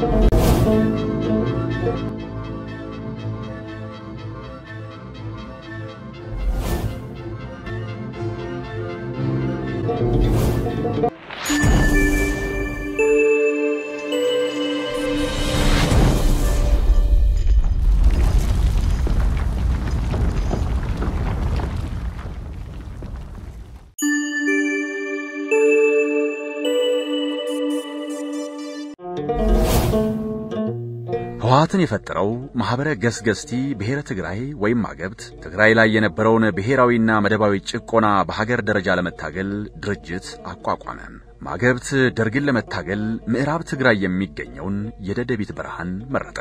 ህወሓትን የፈጠረው ማኅበረ ገስገስቲ ብሔረ ትግራይ ወይም ማገብት ትግራይ ላይ የነበረውን ብሔራዊና መደባዊ ጭቆና በሀገር ደረጃ ለመታገል ድርጅት አቋቋመ። ማገብት ደርግን ለመታገል ምዕራብ ትግራይ የሚገኘውን የደደቢት በረሃን መረጠ።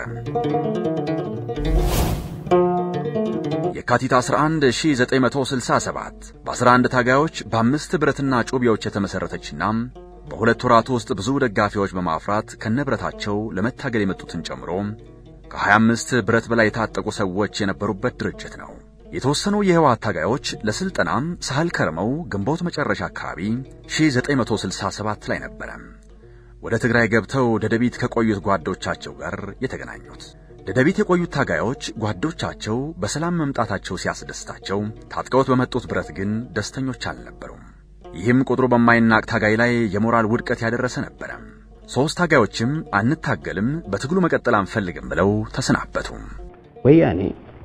የካቲት 11 1967 በ11 ታጋዮች በአምስት ብረትና ጩቤዎች የተመሠረተችና በሁለት ወራት ውስጥ ብዙ ደጋፊዎች በማፍራት ከነብረታቸው ለመታገል የመጡትን ጨምሮ ከ25 ብረት በላይ የታጠቁ ሰዎች የነበሩበት ድርጅት ነው። የተወሰኑ የህወሓት ታጋዮች ለሥልጠናም ሳህል ከርመው ግንቦት መጨረሻ አካባቢ 1967 ላይ ነበረ ወደ ትግራይ ገብተው ደደቢት ከቆዩት ጓዶቻቸው ጋር የተገናኙት። ደደቢት የቆዩት ታጋዮች ጓዶቻቸው በሰላም መምጣታቸው ሲያስደስታቸው፣ ታጥቀውት በመጡት ብረት ግን ደስተኞች አልነበሩም። ይህም ቁጥሩ በማይናቅ ታጋይ ላይ የሞራል ውድቀት ያደረሰ ነበረ። ሦስት ታጋዮችም አንታገልም፣ በትግሉ መቀጠል አንፈልግም ብለው ተሰናበቱ። ወያኔ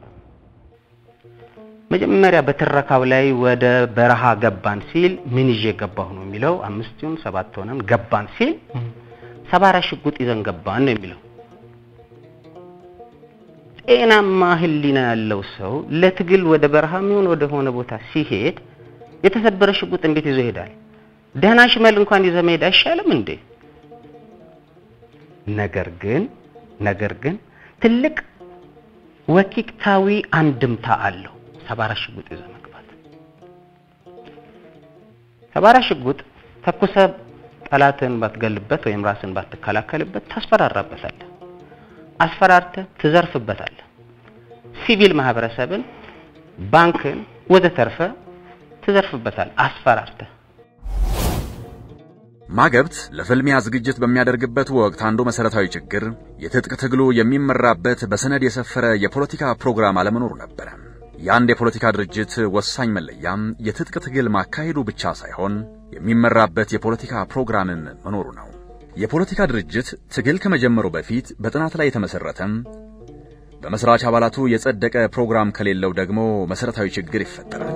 መጀመሪያ በትረካው ላይ ወደ በረሃ ገባን ሲል ምን ይዤ ገባሁ ነው የሚለው። አምስት ይሁን ሰባት ሆነን ገባን ሲል ሰባራ ሽጉጥ ይዘን ገባን ነው የሚለው። ጤናማ ሕሊና ያለው ሰው ለትግል ወደ በረሃ የሚሆን ወደ ሆነ ቦታ ሲሄድ የተሰበረ ሽጉጥ እንዴት ይዞ ይሄዳል? ደህና ሽመል እንኳን ይዘ መሄድ አይሻልም እንዴ? ነገር ግን ነገር ግን ትልቅ ወኪክታዊ አንድምታ አለው ሰባራ ሽጉጥ ይዘ መግባት። ሰባራ ሽጉጥ ተኩሰ ጠላትን ባትገልበት ወይም ራስን ባትከላከልበት ታስፈራራበታለህ። አስፈራርተህ ትዘርፍበታለህ። ሲቪል ማህበረሰብን፣ ባንክን ወዘተርፈ ትዘርፍበታል አስፈራርተህ። ማገብት ለፍልሚያ ዝግጅት በሚያደርግበት ወቅት አንዱ መሠረታዊ ችግር የትጥቅ ትግሉ የሚመራበት በሰነድ የሰፈረ የፖለቲካ ፕሮግራም አለመኖሩ ነበረ። የአንድ የፖለቲካ ድርጅት ወሳኝ መለያም የትጥቅ ትግል ማካሄዱ ብቻ ሳይሆን የሚመራበት የፖለቲካ ፕሮግራምም መኖሩ ነው። የፖለቲካ ድርጅት ትግል ከመጀመሩ በፊት በጥናት ላይ የተመሠረተም በመሥራች አባላቱ የጸደቀ ፕሮግራም ከሌለው ደግሞ መሠረታዊ ችግር ይፈጠራል።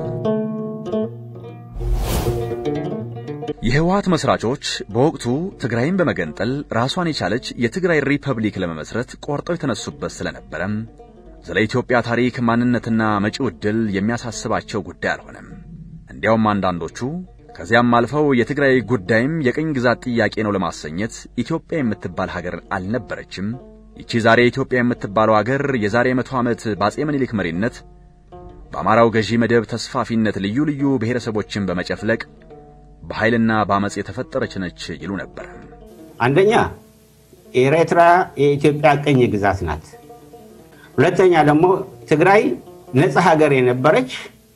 የህወሓት መስራቾች በወቅቱ ትግራይን በመገንጠል ራሷን የቻለች የትግራይ ሪፐብሊክ ለመመስረት ቆርጠው የተነሱበት ስለነበረም ስለ ኢትዮጵያ ታሪክ ማንነትና መጪው ዕድል የሚያሳስባቸው ጉዳይ አልሆነም። እንዲያውም አንዳንዶቹ ከዚያም አልፈው የትግራይ ጉዳይም የቅኝ ግዛት ጥያቄ ነው ለማሰኘት ኢትዮጵያ የምትባል ሀገር አልነበረችም፣ ይቺ ዛሬ ኢትዮጵያ የምትባለው ሀገር የዛሬ መቶ ዓመት በአጼ ምኒልክ መሪነት በአማራው ገዢ መደብ ተስፋፊነት ልዩ ልዩ ብሔረሰቦችን በመጨፍለቅ በኃይልና በአመፅ የተፈጠረች ነች ይሉ ነበር። አንደኛ ኤርትራ የኢትዮጵያ ቅኝ ግዛት ናት። ሁለተኛ ደግሞ ትግራይ ነፃ ሀገር የነበረች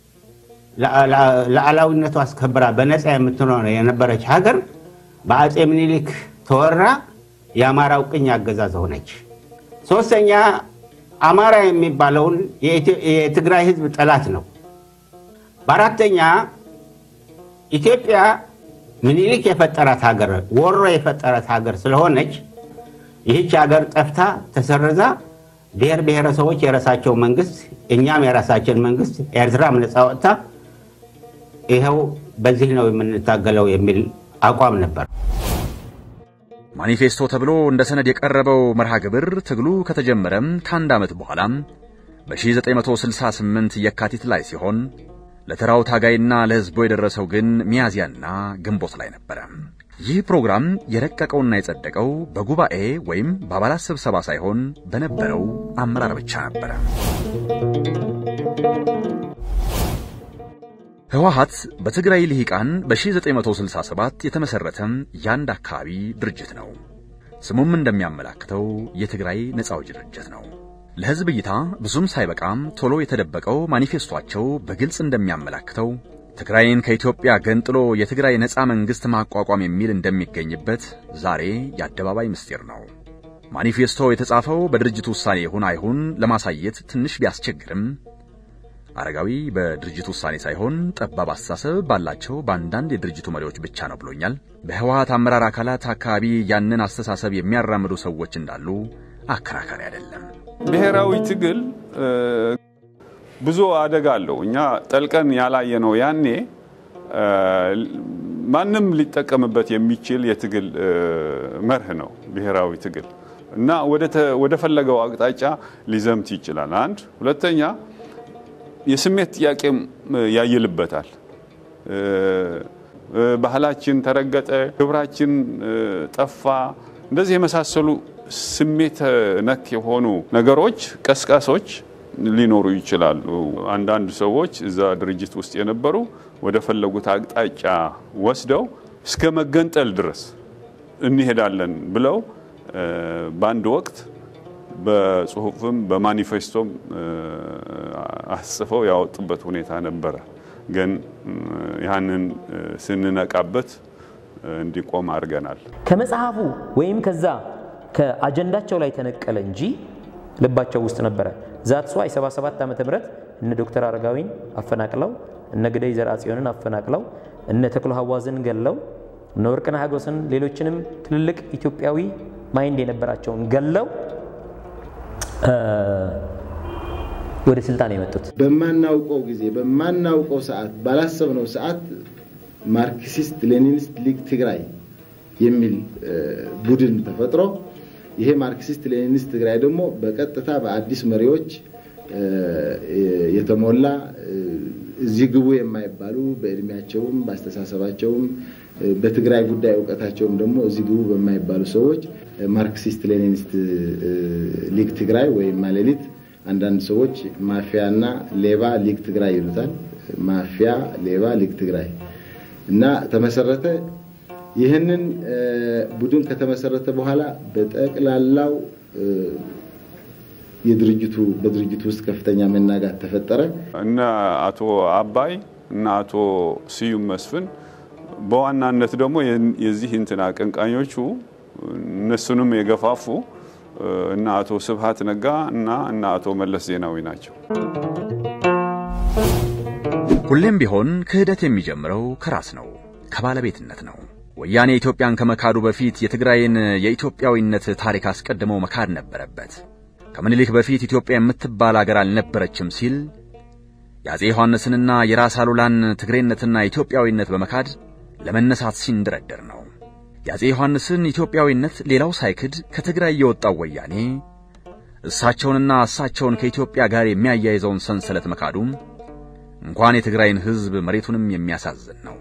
ሉዓላዊነቷ አስከብራ በነፃ የምትኖር የነበረች ሀገር በአጼ ምኒልክ ተወራ የአማራው ቅኝ አገዛዝ ሆነች። ሶስተኛ አማራ የሚባለውን የትግራይ ሕዝብ ጠላት ነው። በአራተኛ ኢትዮጵያ ምኒልክ የፈጠራት ሀገር ወሮ የፈጠራት ሀገር ስለሆነች ይህች ሀገር ጠፍታ ተሰርዛ ብሔር ብሔረሰቦች የራሳቸው መንግስት፣ እኛም የራሳችን መንግስት፣ ኤርትራም ነፃ ወጥታ ይኸው በዚህ ነው የምንታገለው የሚል አቋም ነበር። ማኒፌስቶ ተብሎ እንደ ሰነድ የቀረበው መርሃ ግብር ትግሉ ከተጀመረም ከአንድ ዓመት በኋላም በ1968 የካቲት ላይ ሲሆን ለተራው ታጋይና ለሕዝቡ የደረሰው ግን ሚያዝያና ግንቦት ላይ ነበረ። ይህ ፕሮግራም የረቀቀውና የጸደቀው በጉባኤ ወይም በአባላት ስብሰባ ሳይሆን በነበረው አመራር ብቻ ነበረ። ህወሓት በትግራይ ልሂቃን በ1967 የተመሠረተም የአንድ አካባቢ ድርጅት ነው። ስሙም እንደሚያመላክተው የትግራይ ነፃ አውጪ ድርጅት ነው። ለሕዝብ እይታ ብዙም ሳይበቃም ቶሎ የተደበቀው ማኒፌስቷቸው በግልጽ እንደሚያመላክተው ትግራይን ከኢትዮጵያ ገንጥሎ የትግራይ ነፃ መንግሥት ማቋቋም የሚል እንደሚገኝበት ዛሬ የአደባባይ ምስጢር ነው። ማኒፌስቶ የተጻፈው በድርጅቱ ውሳኔ ይሁን አይሁን ለማሳየት ትንሽ ቢያስቸግርም አረጋዊ በድርጅቱ ውሳኔ ሳይሆን ጠባብ አስተሳሰብ ባላቸው በአንዳንድ የድርጅቱ መሪዎች ብቻ ነው ብሎኛል። በህወሓት አመራር አካላት አካባቢ ያንን አስተሳሰብ የሚያራምዱ ሰዎች እንዳሉ አከራካሪ አይደለም። ብሔራዊ ትግል ብዙ አደጋ አለው። እኛ ጠልቀን ያላየነው ያኔ ማንም ሊጠቀምበት የሚችል የትግል መርህ ነው ብሔራዊ ትግል እና ወደ ፈለገው አቅጣጫ ሊዘምት ይችላል። አንድ ሁለተኛ የስሜት ጥያቄም ያይልበታል። ባህላችን ተረገጠ፣ ክብራችን ጠፋ፣ እንደዚህ የመሳሰሉ ስሜት ነክ የሆኑ ነገሮች ቀስቃሶች ሊኖሩ ይችላሉ። አንዳንድ ሰዎች እዛ ድርጅት ውስጥ የነበሩ ወደ ፈለጉት አቅጣጫ ወስደው እስከ መገንጠል ድረስ እንሄዳለን ብለው በአንድ ወቅት በጽሁፍም በማኒፌስቶም አስጽፈው ያወጡበት ሁኔታ ነበረ። ግን ያንን ስንነቃበት እንዲቆም አድርገናል። ከመጽሐፉ ወይም ከዛ ከአጀንዳቸው ላይ ተነቀለ እንጂ ልባቸው ውስጥ ነበረ። ዛትሷ የ77 ዓመተ ምህረት እነ ዶክተር አረጋዊን አፈናቅለው እነ ግደይ ዘርአጽዮንን አፈናቅለው እነ ተክሎ ሀዋዝን ገለው እነ ወርቅነህ ሀጎስን ሌሎችንም ትልልቅ ኢትዮጵያዊ ማይንድ የነበራቸውን ገለው ወደ ስልጣን የመጡት በማናውቀው ጊዜ በማናውቀው ሰዓት ባላሰብነው ሰዓት ማርክሲስት ሌኒኒስት ሊግ ትግራይ የሚል ቡድን ተፈጥሮ ይሄ ማርክሲስት ሌኒኒስት ትግራይ ደግሞ በቀጥታ በአዲስ መሪዎች የተሞላ እዚህ ግቡ የማይባሉ በእድሜያቸውም በአስተሳሰባቸውም በትግራይ ጉዳይ እውቀታቸውም ደግሞ እዚህ ግቡ በማይባሉ ሰዎች ማርክሲስት ሌኒኒስት ሊግ ትግራይ ወይም ማሌሊት አንዳንድ ሰዎች ማፊያና ሌባ ሊግ ትግራይ ይሉታል። ማፊያ፣ ሌባ፣ ሊግ ትግራይ እና ተመሰረተ። ይህንን ቡድን ከተመሰረተ በኋላ በጠቅላላው የድርጅቱ በድርጅቱ ውስጥ ከፍተኛ መናጋት ተፈጠረ። እነ አቶ አባይ እና አቶ ስዩም መስፍን በዋናነት ደግሞ የዚህ እንትን አቀንቃኞቹ እነሱንም የገፋፉ እና አቶ ስብሃት ነጋ እና እና አቶ መለስ ዜናዊ ናቸው። ሁሌም ቢሆን ክህደት የሚጀምረው ከራስ ነው፣ ከባለቤትነት ነው። ወያኔ ኢትዮጵያን ከመካዱ በፊት የትግራይን የኢትዮጵያዊነት ታሪክ አስቀድመው መካድ ነበረበት። ከምኒልክ በፊት ኢትዮጵያ የምትባል አገር አልነበረችም ሲል የአፄ ዮሐንስንና የራስ አሉላን ትግሬነትና ኢትዮጵያዊነት በመካድ ለመነሳት ሲንደረደር ነው። የአፄ ዮሐንስን ኢትዮጵያዊነት ሌላው ሳይክድ ከትግራይ የወጣው ወያኔ እሳቸውንና እሳቸውን ከኢትዮጵያ ጋር የሚያያይዘውን ሰንሰለት መካዱም እንኳን የትግራይን ሕዝብ መሬቱንም የሚያሳዝን ነው።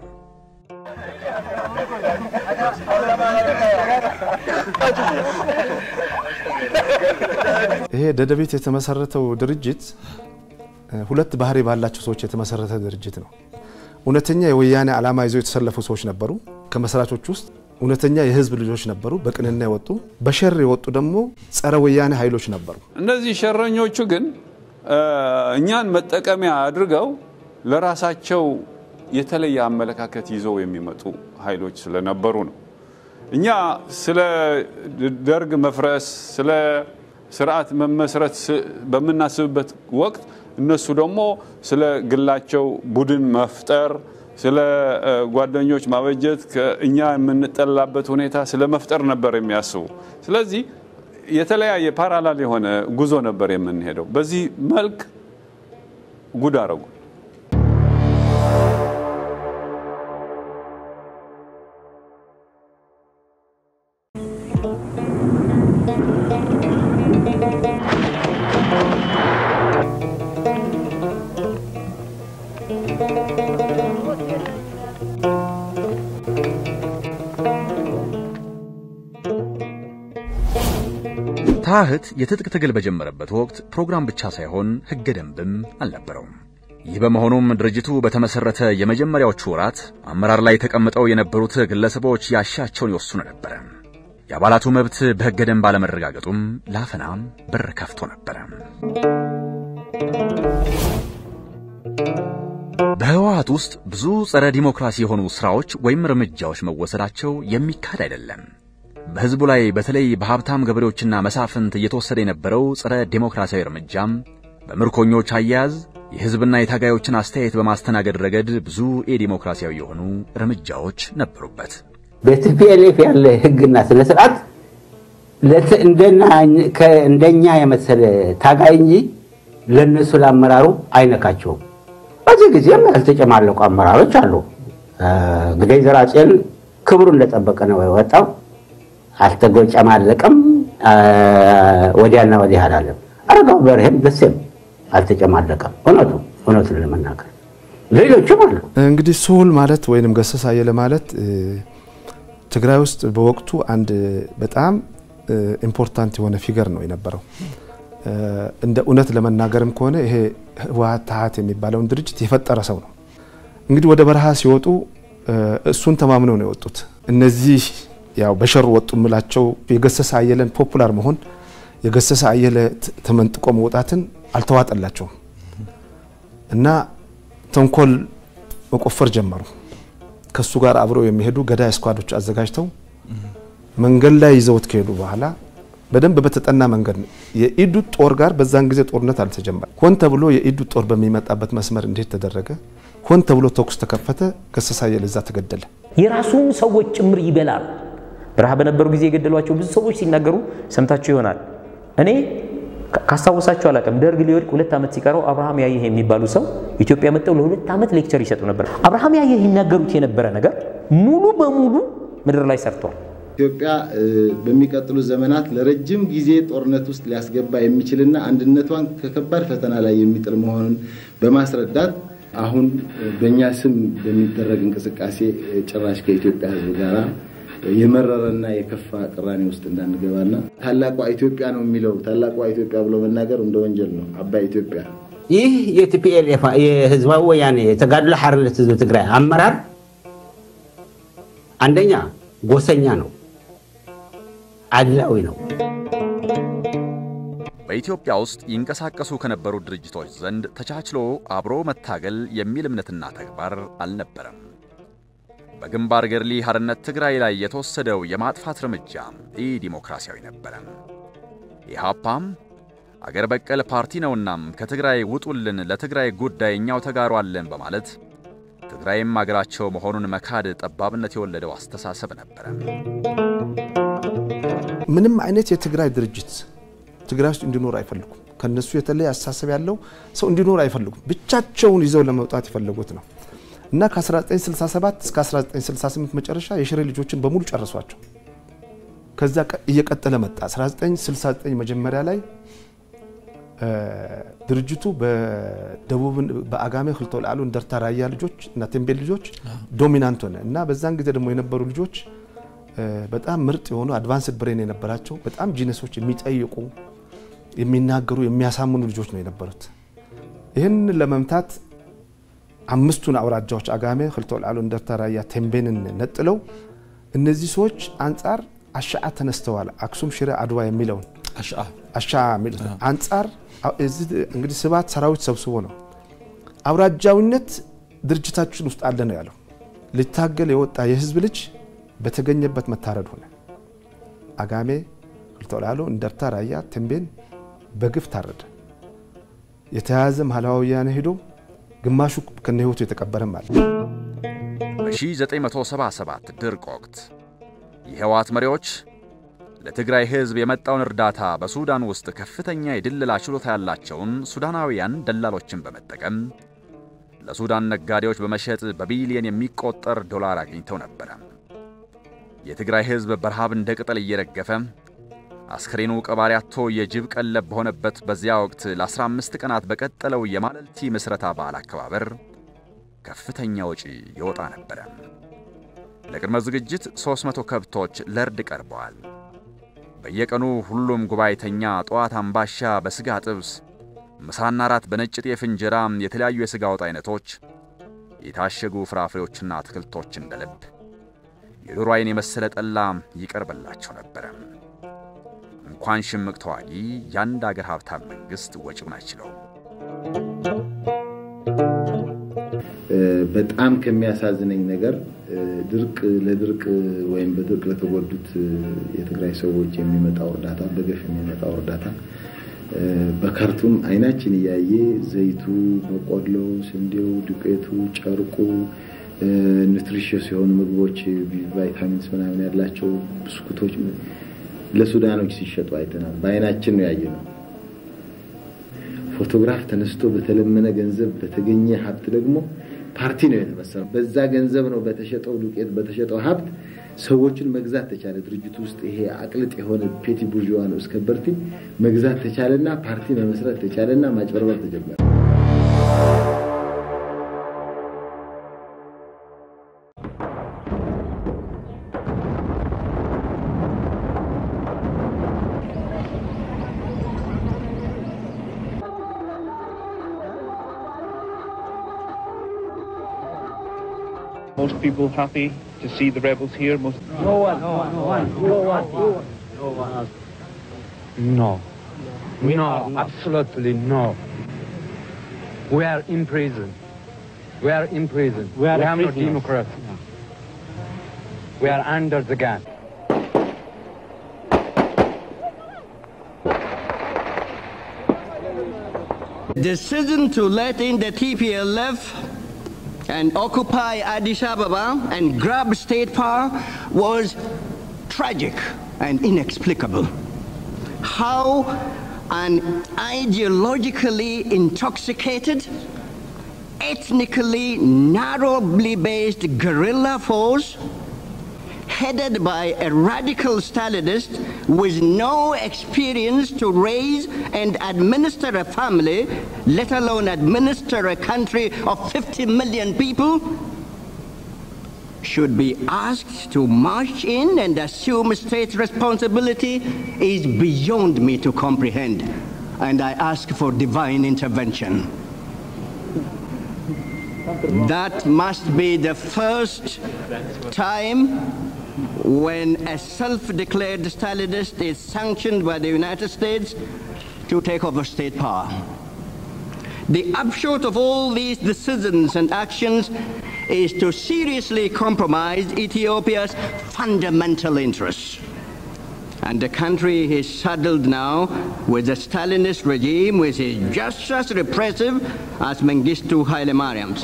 ይሄ ደደቤት የተመሰረተው ድርጅት ሁለት ባህሪ ባላቸው ሰዎች የተመሰረተ ድርጅት ነው። እውነተኛ የወያኔ ዓላማ ይዘው የተሰለፉ ሰዎች ነበሩ። ከመስራቾች ውስጥ እውነተኛ የህዝብ ልጆች ነበሩ፣ በቅንና የወጡ በሸር የወጡ ደግሞ ጸረ ወያኔ ኃይሎች ነበሩ። እነዚህ ሸረኞቹ ግን እኛን መጠቀሚያ አድርገው ለራሳቸው የተለየ አመለካከት ይዘው የሚመጡ ኃይሎች ስለነበሩ ነው። እኛ ስለ ደርግ መፍረስ፣ ስለ ስርዓት መመስረት በምናስብበት ወቅት እነሱ ደግሞ ስለ ግላቸው ቡድን መፍጠር፣ ስለ ጓደኞች ማበጀት፣ እኛ የምንጠላበት ሁኔታ ስለ መፍጠር ነበር የሚያስቡ። ስለዚህ የተለያየ ፓራላል የሆነ ጉዞ ነበር የምንሄደው። በዚህ መልክ ጉድ አረጉ። ታህት የትጥቅ ትግል በጀመረበት ወቅት ፕሮግራም ብቻ ሳይሆን ሕገ ደንብም አልነበረውም። ይህ በመሆኑም ድርጅቱ በተመሰረተ የመጀመሪያዎቹ ወራት አመራር ላይ ተቀምጠው የነበሩት ግለሰቦች ያሻቸውን ይወስኑ ነበረ። የአባላቱ መብት በሕገ ደንብ አለመረጋገጡም ለአፈናም በር ከፍቶ ነበረ። በህወሓት ውስጥ ብዙ ጸረ ዲሞክራሲ የሆኑ ሥራዎች ወይም እርምጃዎች መወሰዳቸው የሚካድ አይደለም። በሕዝቡ ላይ በተለይ በሀብታም ገበሬዎችና መሳፍንት እየተወሰደ የነበረው ጸረ ዴሞክራሲያዊ እርምጃም በምርኮኞች አያያዝ የሕዝብና የታጋዮችን አስተያየት በማስተናገድ ረገድ ብዙ የዲሞክራሲያዊ የሆኑ እርምጃዎች ነበሩበት። በቲፒኤልኤፍ ያለ ሕግና ስነ ስርዓት እንደኛ የመሰለ ታጋይ እንጂ ለእነሱ ለአመራሩ አይነካቸውም። በዚህ ጊዜም ያልተጨማለቁ አመራሮች አሉ። ግደይ ዘርአጽዮን ክብሩ እንደጠበቀ ነው የወጣው። አልተጨማለቀም፣ ወዲያና ወዲህ አላለም። አረጋው በርሄም ደሴም አልተጨማለቀም። እውነቱ እውነቱን ለመናገር ሌሎችም አሉ። እንግዲህ ስሁል ማለት ወይንም ገሰሳ አየለ ማለት ትግራይ ውስጥ በወቅቱ አንድ በጣም ኢምፖርታንት የሆነ ፊገር ነው የነበረው። እንደ እውነት ለመናገርም ከሆነ ይሄ ህወሓት ታሀት የሚባለውን ድርጅት የፈጠረ ሰው ነው። እንግዲህ ወደ በረሃ ሲወጡ እሱን ተማምነው ነው የወጡት። እነዚህ ያው በሸሩ ወጡ የምላቸው የገሰሰ አየለን ፖፑላር መሆን የገሰሰ አየለ ተመንጥቆ መውጣትን አልተዋጠላቸውም እና ተንኮል መቆፈር ጀመሩ። ከሱ ጋር አብረው የሚሄዱ ገዳይ ስኳዶች አዘጋጅተው መንገድ ላይ ይዘውት ከሄዱ በኋላ በደንብ በተጠና መንገድ ነው የኢዱ ጦር ጋር በዛን ጊዜ ጦርነት አልተጀመረ። ሆን ተብሎ የኢዱ ጦር በሚመጣበት መስመር እንዴት ተደረገ? ሆን ተብሎ ተኩስ ተከፈተ። ገሰሳ አየለ እዛ ተገደለ። የራሱን ሰዎች ጭምር ይበላል። በረሃ በነበሩ ጊዜ የገደሏቸው ብዙ ሰዎች ሲናገሩ ሰምታችሁ ይሆናል። እኔ ካስታወሳችሁ አላውቅም። ደርግ ሊወድቅ ሁለት ዓመት ሲቀረው አብርሃም ያየህ የሚባሉ ሰው ኢትዮጵያ መጥተው ለሁለት ዓመት ሌክቸር ይሰጡ ነበር። አብርሃም ያየህ ይናገሩት የነበረ ነገር ሙሉ በሙሉ ምድር ላይ ሰርቷል። ኢትዮጵያ በሚቀጥሉ ዘመናት ለረጅም ጊዜ ጦርነት ውስጥ ሊያስገባ የሚችልና አንድነቷን ከከባድ ፈተና ላይ የሚጥል መሆኑን በማስረዳት አሁን በእኛ ስም በሚደረግ እንቅስቃሴ ጭራሽ ከኢትዮጵያ ሕዝብ ጋር የመረረና የከፋ ቅራኔ ውስጥ እንዳንገባና ታላቋ ኢትዮጵያ ነው የሚለው ታላቋ ኢትዮጵያ ብሎ መናገር እንደ ወንጀል ነው። አባይ ኢትዮጵያ ይህ የቲፒኤልኤፍ የህዝባዊ ወያኔ የተጋድሎ ሓርነት ህዝብ ትግራይ አመራር አንደኛ ጎሰኛ ነው፣ አድላዊ ነው። በኢትዮጵያ ውስጥ ይንቀሳቀሱ ከነበሩ ድርጅቶች ዘንድ ተቻችሎ አብሮ መታገል የሚል እምነትና ተግባር አልነበረም። በግንባር ገድሊ ሓርነት ትግራይ ላይ የተወሰደው የማጥፋት እርምጃ ኢ ዲሞክራሲያዊ ነበረ። ኢሃፓም አገር በቀል ፓርቲ ነውናም ከትግራይ ውጡልን፣ ለትግራይ ጉዳይ እኛው ተጋሩ አለን በማለት ትግራይም አገራቸው መሆኑን መካድ ጠባብነት የወለደው አስተሳሰብ ነበረ። ምንም አይነት የትግራይ ድርጅት ትግራይ ውስጥ እንዲኖር አይፈልጉም። ከነሱ የተለየ አስተሳሰብ ያለው ሰው እንዲኖር አይፈልጉም። ብቻቸውን ይዘው ለመውጣት የፈለጉት ነው እና ከ1967 እስከ 1968 መጨረሻ የሽሬ ልጆችን በሙሉ ጨረሷቸው። ከዛ እየቀጠለ መጣ። 1969 መጀመሪያ ላይ ድርጅቱ በደቡብ በአጋሜ ክልተ ላዕሉ እንደርታ ራያ ልጆች እና ቴምቤል ልጆች ዶሚናንት ሆነ እና በዛን ጊዜ ደግሞ የነበሩ ልጆች በጣም ምርጥ የሆኑ አድቫንስድ ብሬን የነበራቸው በጣም ጂነሶች የሚጠይቁ የሚናገሩ የሚያሳምኑ ልጆች ነው የነበሩት። ይህን ለመምታት አምስቱን አውራጃዎች አጋሜ ክልተ ላዕሉ እንደርታ ራያ ቴምቤንን ነጥለው እነዚህ ሰዎች አንጻር አሻዓ ተነስተዋል። አክሱም ሽሬ አድዋ የሚለውን አሻ የሚሉት አንጻር እንግዲህ ስባት ሰራዊት ሰብስቦ ነው አውራጃዊነት ድርጅታችን ውስጥ አለ ነው ያለው። ሊታገል የወጣ የህዝብ ልጅ በተገኘበት መታረድ ሆነ። አጋሜ ክልተ ላዕሉ እንደርታ ራያ ቴምቤን በግፍ ታረደ። የተያያዘ ማህላዊ ወያነ ሄዶ ግማሹ ከነ ህይወቱ የተቀበረም አለ። በ1977 ድርቅ ወቅት የህወሓት መሪዎች ለትግራይ ህዝብ የመጣውን እርዳታ በሱዳን ውስጥ ከፍተኛ የድለላ ችሎታ ያላቸውን ሱዳናውያን ደላሎችን በመጠቀም ለሱዳን ነጋዴዎች በመሸጥ በቢሊየን የሚቆጠር ዶላር አግኝተው ነበረ። የትግራይ ህዝብ በረሃብ እንደ ቅጠል እየረገፈ አስከሬኑ ቀባሪ አጥቶ የጅብ ቀለብ በሆነበት በዚያ ወቅት ለ15 ቀናት በቀጠለው የማለልቲ ምስረታ በዓል አከባበር ከፍተኛ ወጪ ይወጣ ነበረ። ለቅድመ ዝግጅት 300 ከብቶች ለእርድ ቀርበዋል። በየቀኑ ሁሉም ጉባኤተኛ ጠዋት አምባሻ በስጋ ጥብስ፣ ምሳና ራት በነጭ ጤፍ እንጀራ፣ የተለያዩ የሥጋ ወጥ አይነቶች፣ የታሸጉ ፍራፍሬዎችና አትክልቶች እንደ ልብ፣ የዶሮ አይን የመሰለ ጠላ ይቀርበላቸው ነበረ። እንኳን ሽምቅ ተዋጊ የአንድ አገር ሀብታም መንግሥት ወጪውን አይችለውም። በጣም ከሚያሳዝነኝ ነገር ድርቅ ለድርቅ ወይም በድርቅ ለተጎዱት የትግራይ ሰዎች የሚመጣው እርዳታ በገፍ የሚመጣው እርዳታ በካርቱም አይናችን እያየ ዘይቱ፣ በቆሎው፣ ስንዴው፣ ዱቄቱ፣ ጨርቁ ኒውትሪሽስ የሆኑ ምግቦች ቫይታሚንስ ምናምን ያላቸው ብስኩቶች ለሱዳኖች ሲሸጡ አይተናል። በአይናችን ነው ያየ ነው። ፎቶግራፍ ተነስቶ በተለመነ ገንዘብ በተገኘ ሀብት ደግሞ ፓርቲ ነው የተመሰረው። በዛ ገንዘብ ነው በተሸጠው ዱቄት በተሸጠው ሀብት ሰዎችን መግዛት ተቻለ። ድርጅቱ ውስጥ ይሄ አቅልጥ የሆነ ፔቲ ቡርዥዋ ነው እስከ በርቲ መግዛት ተቻለና ፓርቲ መመስረት ተቻለና ማጭበርበር ተጀመረ። Most people happy to see the rebels here. Most No one, no one, no one, no one, no one. No. No, absolutely no. We are in prison. We are in prison. We are have no prisoners. democracy. We are under the gun. decision to let in the TPLF and occupy Addis Ababa and grab state power was tragic and inexplicable. How an ideologically intoxicated, ethnically narrowly based guerrilla force headed by a radical Stalinist with no experience to raise and administer a family, let alone administer a country of 50 million people, should be asked to march in and assume state responsibility is beyond me to comprehend. And I ask for divine intervention. That must be the first time when a self-declared Stalinist is sanctioned by the United States to take over state power. The upshot of all these decisions and actions is to seriously compromise Ethiopia's fundamental interests. And the country is saddled now with a Stalinist regime which is just as repressive as Mengistu Haile Mariam's.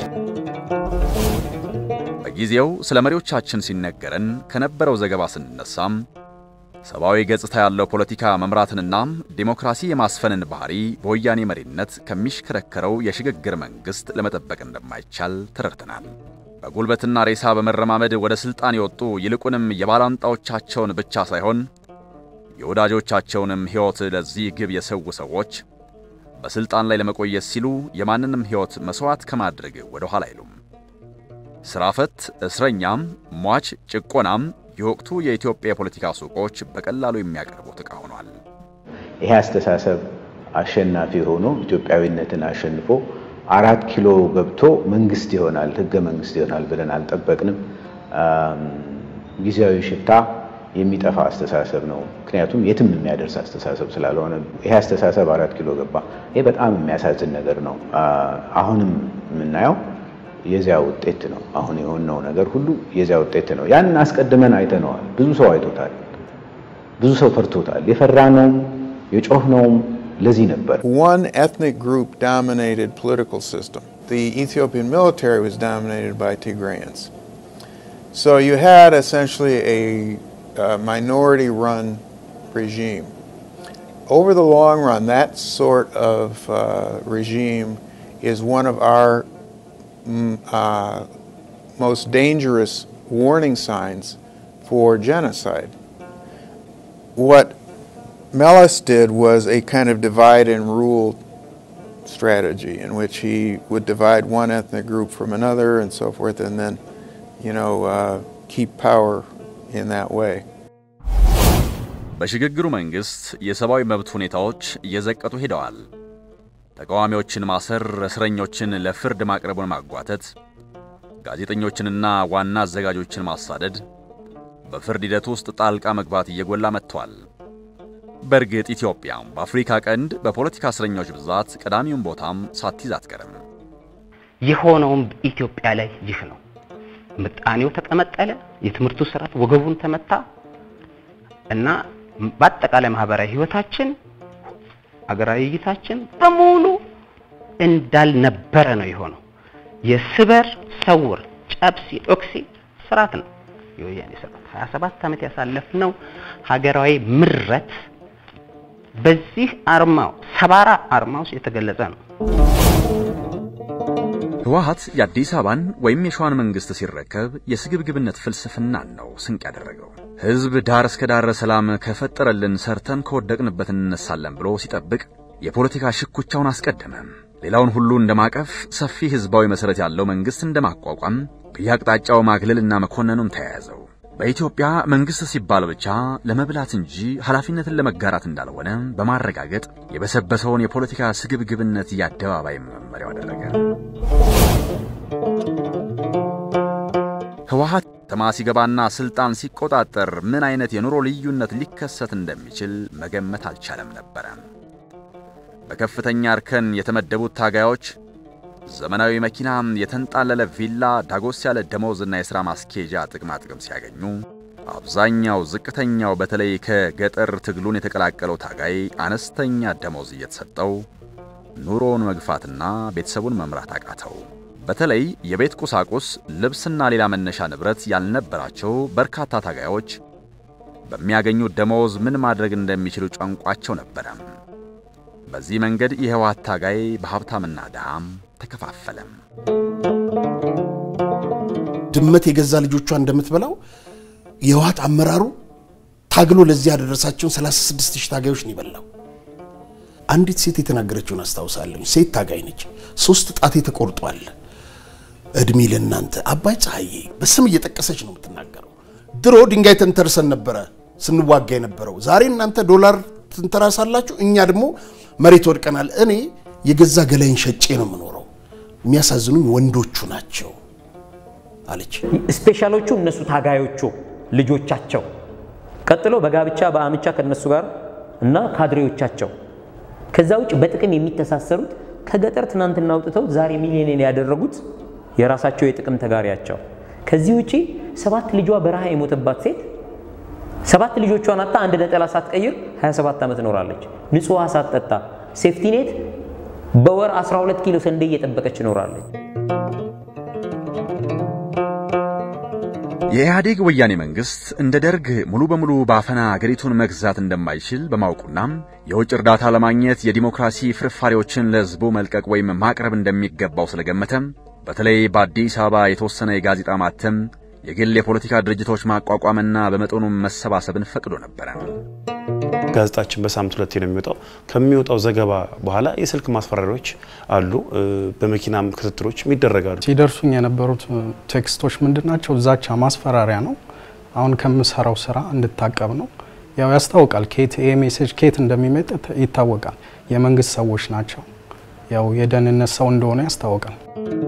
በጊዜው ስለ መሪዎቻችን ሲነገረን ከነበረው ዘገባ ስንነሳም ሰብአዊ ገጽታ ያለው ፖለቲካ መምራትንና ዲሞክራሲ የማስፈንን ባህሪ በወያኔ መሪነት ከሚሽከረከረው የሽግግር መንግሥት ለመጠበቅ እንደማይቻል ተረድተናል። በጉልበትና ሬሳ በመረማመድ ወደ ሥልጣን የወጡ ይልቁንም የባላንጣዎቻቸውን ብቻ ሳይሆን የወዳጆቻቸውንም ሕይወት ለዚህ ግብ የሰው ሰዎች በሥልጣን ላይ ለመቆየት ሲሉ የማንንም ሕይወት መሥዋዕት ከማድረግ ወደ ኋላ አይሉም። ሥራ ፈት፣ እስረኛም፣ ሟች፣ ጭቆናም የወቅቱ የኢትዮጵያ የፖለቲካ ሱቆች በቀላሉ የሚያቀርቡት ዕቃ ሆኗል። ይሄ አስተሳሰብ አሸናፊ ሆኖ ኢትዮጵያዊነትን አሸንፎ አራት ኪሎ ገብቶ መንግስት ይሆናል፣ ህገ መንግስት ይሆናል ብለን አልጠበቅንም። ጊዜያዊ ሽታ የሚጠፋ አስተሳሰብ ነው። ምክንያቱም የትም የሚያደርስ አስተሳሰብ ስላልሆነ ይሄ አስተሳሰብ አራት ኪሎ ገባ። ይሄ በጣም የሚያሳዝን ነገር ነው። አሁንም የምናየው የዚያ ውጤት ነው። አሁን የሆነው ነገር ሁሉ የዚያ ውጤት ነው። ያንን አስቀድመን አይተነዋል። ብዙ ሰው አይቶታል። ብዙ ሰው ፈርቶታል። የፈራነውም የጮህነውም ለዚህ ነበር። One ethnic group dominated political system. The Ethiopian military was dominated by Tigrayans. So you had essentially a, uh minority run regime. Over the long run, that sort of uh, regime is one of our mm, uh, most dangerous warning signs for genocide. What Mellis did was a kind of divide and rule strategy in which he would divide one ethnic group from another and so forth, and then, you know, uh, keep power in that way. በሽግግሩ መንግሥት የሰብአዊ መብት ሁኔታዎች እየዘቀጡ ሄደዋል። ተቃዋሚዎችን ማሰር፣ እስረኞችን ለፍርድ ማቅረቡን ማጓተት፣ ጋዜጠኞችንና ዋና አዘጋጆችን ማሳደድ፣ በፍርድ ሂደት ውስጥ ጣልቃ መግባት እየጎላ መጥቷል። በእርግጥ ኢትዮጵያ በአፍሪካ ቀንድ በፖለቲካ እስረኞች ብዛት ቀዳሚውን ቦታም ሳትይዝ አትቀርም። የሆነውም ኢትዮጵያ ላይ ይህ ነው። ምጣኔው ተቀመጠለ፣ የትምህርቱ ስርዓት ወገቡን ተመታ እና በአጠቃላይ ማህበራዊ ህይወታችን፣ አገራዊ እይታችን በሙሉ እንዳልነበረ ነው የሆነው። የስበር ሰውር ጨብሲ ዶክሲ ስርዓት ነው የወያኔ ስርዓት። 27 ዓመት ያሳለፍነው ሀገራዊ ምረት በዚህ አርማው ሰባራ አርማ ውስጥ የተገለጸ ነው። ህወሓት የአዲስ አበባን ወይም የሸዋን መንግስት ሲረከብ የስግብግብነት ፍልስፍናን ነው ስንቅ ያደረገው። ህዝብ ዳር እስከ ዳር ሰላም ከፈጠረልን ሰርተን ከወደቅንበት እንነሳለን ብሎ ሲጠብቅ የፖለቲካ ሽኩቻውን አስቀደመ። ሌላውን ሁሉ እንደማቀፍ ሰፊ ህዝባዊ መሰረት ያለው መንግስት እንደማቋቋም በየአቅጣጫው ማግለልና መኮነኑን ተያያዘው። በኢትዮጵያ መንግስት ሲባል ብቻ ለመብላት እንጂ ኃላፊነትን ለመጋራት እንዳልሆነ በማረጋገጥ የበሰበሰውን የፖለቲካ ስግብግብነት የአደባባይ መመሪያው አደረገ። ህወሓት ከተማ ሲገባና ስልጣን ሲቆጣጠር ምን አይነት የኑሮ ልዩነት ሊከሰት እንደሚችል መገመት አልቻለም ነበረ። በከፍተኛ እርከን የተመደቡት ታጋዮች ዘመናዊ መኪና፣ የተንጣለለ ቪላ፣ ዳጎስ ያለ ደሞዝና የሥራ ማስኬጃ ጥቅማ ጥቅም ሲያገኙ፣ አብዛኛው ዝቅተኛው በተለይ ከገጠር ትግሉን የተቀላቀለው ታጋይ አነስተኛ ደሞዝ እየተሰጠው ኑሮውን መግፋትና ቤተሰቡን መምራት አቃተው። በተለይ የቤት ቁሳቁስ፣ ልብስና ሌላ መነሻ ንብረት ያልነበራቸው በርካታ ታጋዮች በሚያገኙት ደሞዝ ምን ማድረግ እንደሚችሉ ጨንቋቸው ነበረ። በዚህ መንገድ የህወሓት ታጋይ በሀብታምና ድሃም ተከፋፈለም። ድመት የገዛ ልጆቿ እንደምትበላው የህወሓት አመራሩ ታግሎ ለዚህ ያደረሳቸውን 36 ሺህ ታጋዮች ነው የበላው። አንዲት ሴት የተናገረችውን አስታውሳለሁ። ሴት ታጋይ ነች። ሶስት ጣቴ ተቆርጧል። እድሜ ለእናንተ አባይ ፀሐዬ በስም እየጠቀሰች ነው የምትናገረው። ድሮ ድንጋይ ተንተርሰን ነበረ ስንዋጋ የነበረው። ዛሬ እናንተ ዶላር ትንተራሳላችሁ፣ እኛ ደግሞ መሬት ወድቀናል። እኔ የገዛ ገላይን ሸጬ ነው የምኖረው። የሚያሳዝኑኝ ወንዶቹ ናቸው አለች። ስፔሻሎቹ እነሱ ታጋዮቹ ልጆቻቸው፣ ቀጥሎ በጋብቻ በአምቻ ከነሱ ጋር እና ካድሬዎቻቸው። ከዛ ውጭ በጥቅም የሚተሳሰሩት ከገጠር ትናንትና አውጥተው ዛሬ ሚሊዮኔር ያደረጉት የራሳቸው የጥቅም ተጋሪያቸው። ከዚህ ውጪ ሰባት ልጇ በረሃ የሞተባት ሴት ሰባት ልጆቿን አጣ አንድ ነጠላ ሳትቀይር 27 ዓመት ኖራለች። ንጹህ ውሃ ሳትጠጣ ሴፍቲኔት በወር 12 ኪሎ ስንዴ እየጠበቀች ኖራለች። የኢህአዴግ ወያኔ መንግስት እንደ ደርግ ሙሉ በሙሉ በአፈና አገሪቱን መግዛት እንደማይችል በማወቁና የውጭ እርዳታ ለማግኘት የዲሞክራሲ ፍርፋሪዎችን ለህዝቡ መልቀቅ ወይም ማቅረብ እንደሚገባው ስለገመተም በተለይ በአዲስ አበባ የተወሰነ የጋዜጣ ማተም፣ የግል የፖለቲካ ድርጅቶች ማቋቋምና በመጠኑም መሰባሰብን ፈቅዶ ነበረ። ጋዜጣችን በሳምንት ሁለቴ ነው የሚወጣው። ከሚወጣው ዘገባ በኋላ የስልክ ማስፈራሪያዎች አሉ፣ በመኪናም ክትትሎች ይደረጋሉ። ሲደርሱኝ የነበሩት ቴክስቶች ምንድን ናቸው? ዛቻ፣ ማስፈራሪያ ነው። አሁን ከምሰራው ስራ እንድታቀብ ነው። ያው ያስታውቃል፣ ኬት ይሄ ሜሴጅ ኬት እንደሚመጥ ይታወቃል። የመንግስት ሰዎች ናቸው። ያው የደህንነት ሰው እንደሆነ ያስታውቃል።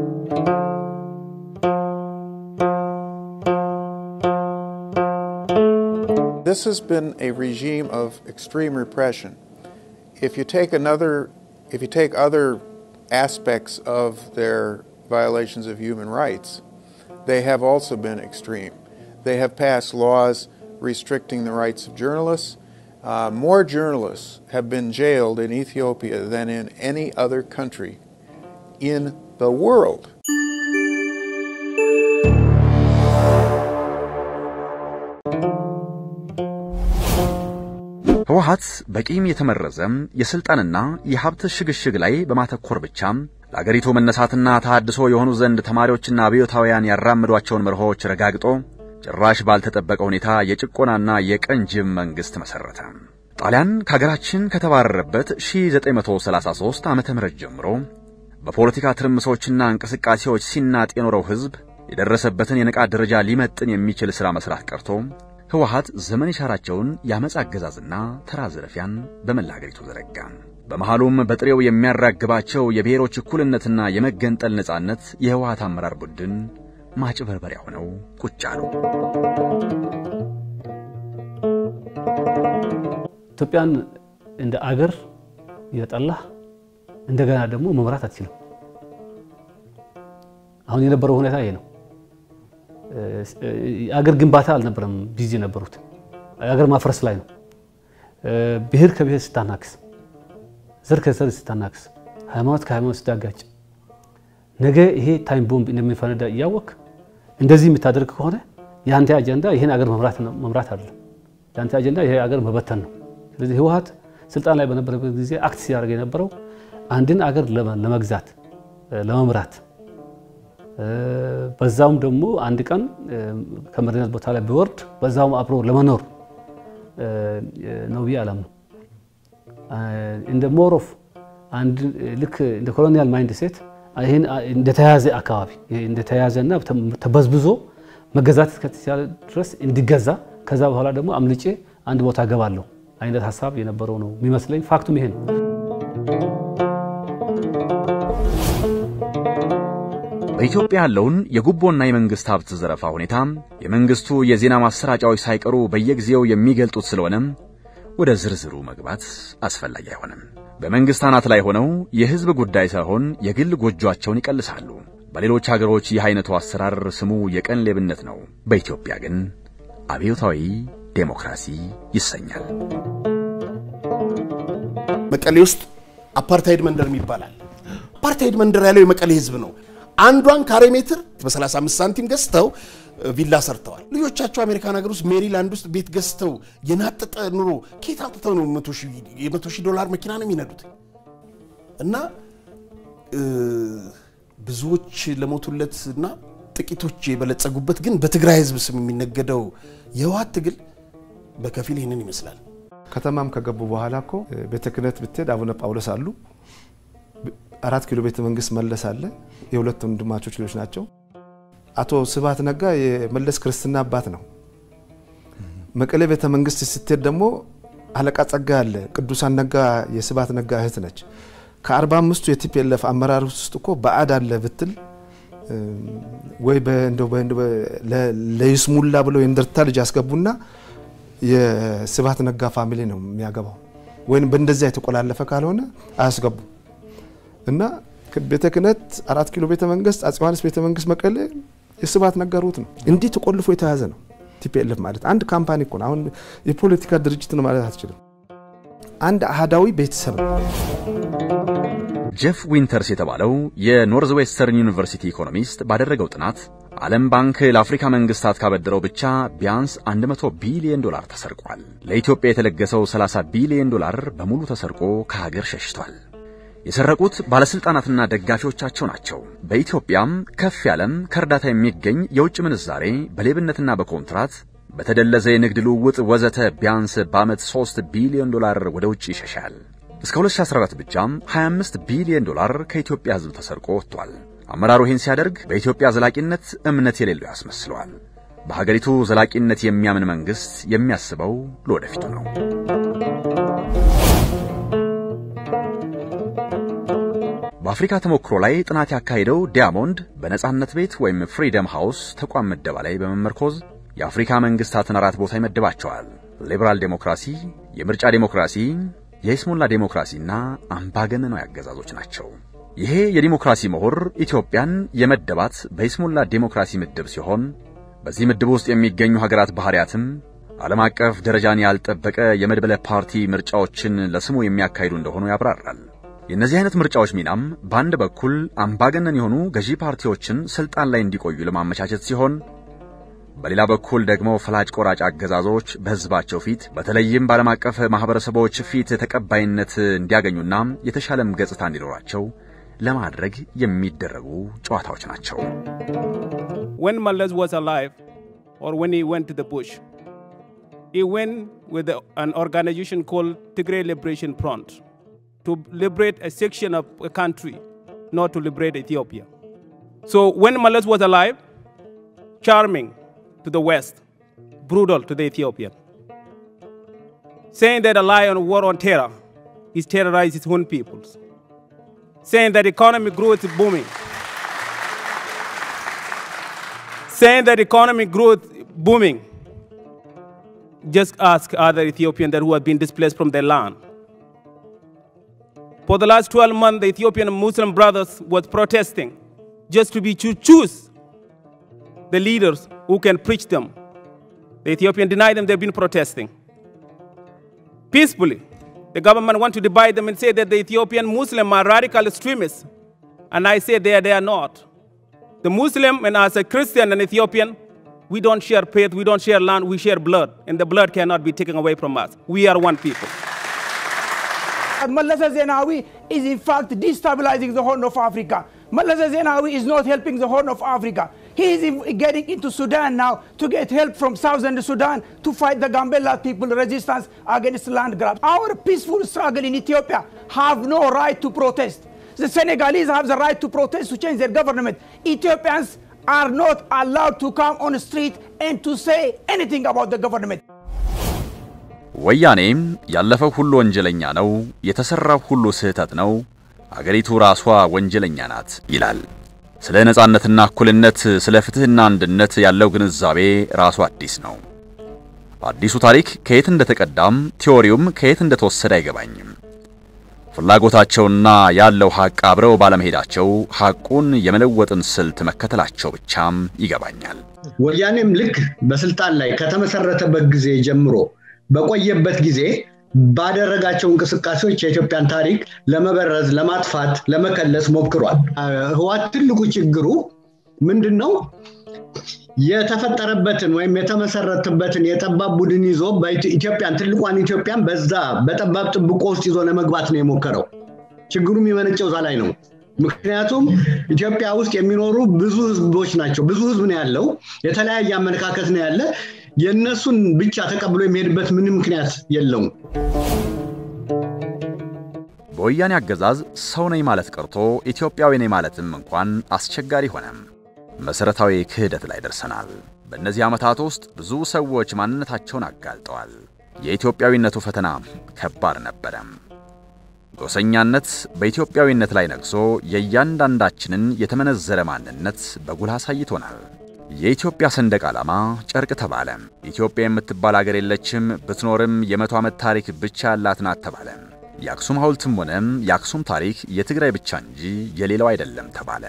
This has been a regime of extreme repression. If you take another, if you take other aspects of their violations of human rights, they have also been extreme. They have passed laws restricting the rights of journalists. Uh, more journalists have been jailed in Ethiopia than in any other country in the world. ህወሓት በቂም የተመረዘ የስልጣንና የሀብት ሽግሽግ ላይ በማተኮር ብቻ ለአገሪቱ መነሳትና ተሃድሶ የሆኑ ዘንድ ተማሪዎችና አብዮታውያን ያራምዷቸውን መርሆች ረጋግጦ ጭራሽ ባልተጠበቀ ሁኔታ የጭቆናና የቀንጅብ መንግሥት መሠረተ። ጣሊያን ከአገራችን ከተባረረበት 1933 ዓመተ ምህረት ጀምሮ በፖለቲካ ትርምሶችና እንቅስቃሴዎች ሲናጥ የኖረው ሕዝብ የደረሰበትን የንቃት ደረጃ ሊመጥን የሚችል ሥራ መሥራት ቀርቶ ህወሓት ዘመን የሻራቸውን የአመፅ አገዛዝና ተራ ዝርፊያን በመላ አገሪቱ ዘረጋ። በመሃሉም በጥሬው የሚያራግባቸው የብሔሮች እኩልነትና የመገንጠል ነጻነት የህወሓት አመራር ቡድን ማጭበርበሪያ ሆነው ቁጭ አሉ። ኢትዮጵያን እንደ አገር የጠላህ እንደገና ደግሞ መምራት አትችልም። አሁን የነበረው ሁኔታ ይሄ ነው። የአገር ግንባታ አልነበረም ቢዚ የነበሩት የአገር ማፍረስ ላይ ነው። ብሔር ከብሔር ስታናክስ፣ ዘር ከዘር ስታናክስ፣ ሃይማኖት ከሃይማኖት ስታጋጭ ነገ ይሄ ታይም ቦምብ እንደሚፈነዳ እያወቅ እንደዚህ የምታደርግ ከሆነ የአንተ አጀንዳ ይህን አገር መምራት አይደለም። የአንተ አጀንዳ ይሄ አገር መበተን ነው። ስለዚህ ህወሓት ስልጣን ላይ በነበረበት ጊዜ አክት ሲያደርግ የነበረው አንድን አገር ለመግዛት ለመምራት በዛውም ደግሞ አንድ ቀን ከመሪነት ቦታ ላይ ቢወርድ በዛውም አብሮ ለመኖር ነው ብዬ አላምነው። እንደ ሞር ኦፍ አንድ ልክ እንደ ኮሎኒያል ማይንድ ሴት ይህን እንደተያዘ አካባቢ እንደተያዘና ተበዝብዞ መገዛት እስከተቻለ ድረስ እንዲገዛ ከዛ በኋላ ደግሞ አምልጬ አንድ ቦታ ገባለሁ አይነት ሀሳብ የነበረው ነው የሚመስለኝ። ፋክቱም ይሄ ነው። በኢትዮጵያ ያለውን የጉቦና የመንግስት ሀብት ዘረፋ ሁኔታ የመንግስቱ የዜና ማሰራጫዎች ሳይቀሩ በየጊዜው የሚገልጡት ስለሆነም ወደ ዝርዝሩ መግባት አስፈላጊ አይሆንም። በመንግስት አናት ላይ ሆነው የህዝብ ጉዳይ ሳይሆን የግል ጎጇቸውን ይቀልሳሉ። በሌሎች ሀገሮች ይህ አይነቱ አሰራር ስሙ የቀን ሌብነት ነው። በኢትዮጵያ ግን አብዮታዊ ዴሞክራሲ ይሰኛል። መቀሌ ውስጥ አፓርታይድ መንደር ይባላል። አፓርታይድ መንደር ያለው የመቀሌ ህዝብ ነው። አንዷን ካሬ ሜትር በ35 ሳንቲም ገዝተው ቪላ ሰርተዋል። ልጆቻቸው አሜሪካን ሀገር ውስጥ ሜሪላንድ ውስጥ ቤት ገዝተው የናጠጠ ኑሮ ከየት አምጥተው ነው የመቶ ሺህ ዶላር መኪና ነው የሚነዱት? እና ብዙዎች ለሞቱለት እና ጥቂቶች የበለጸጉበት ግን በትግራይ ህዝብ ስም የሚነገደው የህወሓት ትግል በከፊል ይህንን ይመስላል። ከተማም ከገቡ በኋላ እኮ ቤተ ክህነት ብትሄድ አቡነ ጳውሎስ አሉ። አራት ኪሎ ቤተ መንግስት መለስ አለ። የሁለት ወንድማቾች ልጆች ናቸው። አቶ ስብሐት ነጋ የመለስ ክርስትና አባት ነው። መቀሌ ቤተ መንግስት ስትሄድ ደግሞ አለቃ ጸጋ አለ። ቅዱሳን ነጋ የስብሐት ነጋ እህት ነች። ከአርባ አምስቱ የቲፒኤልኤፍ አመራር ውስጥ እኮ በአድ አለ ብትል ወይ ለይስሙላ ብለው የእንደርታ ልጅ ያስገቡና የስብሐት ነጋ ፋሚሊ ነው የሚያገባው። ወይም በእንደዚያ የተቆላለፈ ካልሆነ አያስገቡ እና ቤተ ክህነት አራት ኪሎ ቤተ መንግስት፣ አፄ ዮሐንስ ቤተ መንግስት መቀሌ የስብሐት ነጋ ሩት ነው። እንዲህ ተቆልፎ የተያዘ ነው። ቲፒኤልኤፍ ማለት አንድ ካምፓኒ እኮ ነው። አሁን የፖለቲካ ድርጅት ነው ማለት አትችልም። አንድ አህዳዊ ቤተሰብ ነው። ጄፍ ዊንተርስ የተባለው የኖርዝ ዌስተርን ዩኒቨርሲቲ ኢኮኖሚስት ባደረገው ጥናት ዓለም ባንክ ለአፍሪካ መንግስታት ካበደረው ብቻ ቢያንስ 100 ቢሊዮን ዶላር ተሰርቋል። ለኢትዮጵያ የተለገሰው 30 ቢሊዮን ዶላር በሙሉ ተሰርቆ ከሀገር ሸሽቷል። የሰረቁት ባለስልጣናትና ደጋፊዎቻቸው ናቸው። በኢትዮጵያም ከፍ ያለም ከእርዳታ የሚገኝ የውጭ ምንዛሬ በሌብነትና በኮንትራት በተደለዘ የንግድ ልውውጥ ወዘተ ቢያንስ በዓመት 3 ቢሊዮን ዶላር ወደ ውጭ ይሸሻል። እስከ 2014 ብቻም 25 ቢሊዮን ዶላር ከኢትዮጵያ ሕዝብ ተሰርቆ ወጥቷል። አመራሩ ይህን ሲያደርግ በኢትዮጵያ ዘላቂነት እምነት የሌለው ያስመስለዋል። በሀገሪቱ ዘላቂነት የሚያምን መንግሥት የሚያስበው ለወደፊቱ ነው። በአፍሪካ ተሞክሮ ላይ ጥናት ያካሄደው ዲያሞንድ በነጻነት ቤት ወይም ፍሪደም ሃውስ ተቋም ምደባ ላይ በመመርኮዝ የአፍሪካ መንግስታትን አራት ቦታ ይመድባቸዋል። ሊበራል ዴሞክራሲ፣ የምርጫ ዴሞክራሲ፣ የይስሙላ ዴሞክራሲና አምባገነናዊ አገዛዞች ናቸው። ይሄ የዲሞክራሲ ምሁር ኢትዮጵያን የመደባት በይስሙላ ዴሞክራሲ ምድብ ሲሆን በዚህ ምድብ ውስጥ የሚገኙ ሀገራት ባህሪያትም ዓለም አቀፍ ደረጃን ያልጠበቀ የመድበለ ፓርቲ ምርጫዎችን ለስሙ የሚያካሂዱ እንደሆኑ ያብራራል። የእነዚህ አይነት ምርጫዎች ሚናም በአንድ በኩል አምባገነን የሆኑ ገዢ ፓርቲዎችን ስልጣን ላይ እንዲቆዩ ለማመቻቸት ሲሆን በሌላ በኩል ደግሞ ፈላጭ ቆራጭ አገዛዞች በሕዝባቸው ፊት በተለይም በዓለም አቀፍ ማኅበረሰቦች ፊት ተቀባይነት እንዲያገኙና የተሻለም ገጽታ እንዲኖራቸው ለማድረግ የሚደረጉ ጨዋታዎች ናቸው። When Malaz was alive, or when he went to the bush, he went with an organization called Tigray Liberation Front to liberate a section of a country, not to liberate Ethiopia. So when Malaz was alive, charming to the West, brutal to the Ethiopian, saying that a lion war on terror, he's terrorized his own peoples, saying that economic growth is booming, saying that economic growth booming. Just ask other Ethiopians that who have been displaced from their land. For the last 12 months, the Ethiopian Muslim brothers was protesting just to be to choose the leaders who can preach them. The Ethiopian denied them, they've been protesting. Peacefully, the government want to divide them and say that the Ethiopian Muslim are radical extremists. And I say they, they are not. The Muslim and as a Christian and Ethiopian, we don't share faith, we don't share land, we share blood. And the blood cannot be taken away from us. We are one people. Malasa Zenawi is in fact destabilizing the Horn of Africa. Malasa Zenawi is not helping the Horn of Africa. He is in- getting into Sudan now to get help from southern Sudan to fight the Gambela people resistance against land grab. Our peaceful struggle in Ethiopia have no right to protest. The Senegalese have the right to protest to change their government. Ethiopians are not allowed to come on the street and to say anything about the government. ወያኔም ያለፈው ሁሉ ወንጀለኛ ነው፣ የተሰራው ሁሉ ስህተት ነው፣ አገሪቱ ራሷ ወንጀለኛ ናት ይላል። ስለ ነጻነትና እኩልነት፣ ስለ ፍትህና አንድነት ያለው ግንዛቤ ራሱ አዲስ ነው። አዲሱ ታሪክ ከየት እንደተቀዳም ቲዎሪውም ከየት እንደተወሰደ አይገባኝም። ፍላጎታቸውና ያለው ሐቅ አብረው ባለመሄዳቸው ሐቁን የመለወጥን ስልት መከተላቸው ብቻም ይገባኛል። ወያኔም ልክ በስልጣን ላይ ከተመሰረተበት ጊዜ ጀምሮ በቆየበት ጊዜ ባደረጋቸው እንቅስቃሴዎች የኢትዮጵያን ታሪክ ለመበረዝ፣ ለማጥፋት፣ ለመከለስ ሞክሯል። ህዋት ትልቁ ችግሩ ምንድን ነው? የተፈጠረበትን ወይም የተመሰረተበትን የጠባብ ቡድን ይዞ ኢትዮጵያን ትልቋን ኢትዮጵያን በዛ በጠባብ ጥብቆ ውስጥ ይዞ ለመግባት ነው የሞከረው። ችግሩ የሚመነጨው እዛ ላይ ነው። ምክንያቱም ኢትዮጵያ ውስጥ የሚኖሩ ብዙ ህዝቦች ናቸው። ብዙ ህዝብ ነው ያለው። የተለያየ አመለካከት ነው ያለ። የእነሱን ብቻ ተቀብሎ የሚሄድበት ምንም ምክንያት የለውም። በወያኔ አገዛዝ ሰው ነኝ ማለት ቀርቶ ኢትዮጵያዊ ነኝ ማለትም እንኳን አስቸጋሪ ሆነም። መሰረታዊ ክህደት ላይ ደርሰናል። በእነዚህ ዓመታት ውስጥ ብዙ ሰዎች ማንነታቸውን አጋልጠዋል። የኢትዮጵያዊነቱ ፈተና ከባድ ነበረም። ጎሰኛነት በኢትዮጵያዊነት ላይ ነግሶ የእያንዳንዳችንን የተመነዘረ ማንነት በጉልህ አሳይቶናል። የኢትዮጵያ ሰንደቅ ዓላማ ጨርቅ ተባለ። ኢትዮጵያ የምትባል አገር የለችም፣ ብትኖርም የመቶ ዓመት ታሪክ ብቻ ያላት ናት ተባለ። የአክሱም ሐውልትም ሆነም የአክሱም ታሪክ የትግራይ ብቻ እንጂ የሌላው አይደለም ተባለ።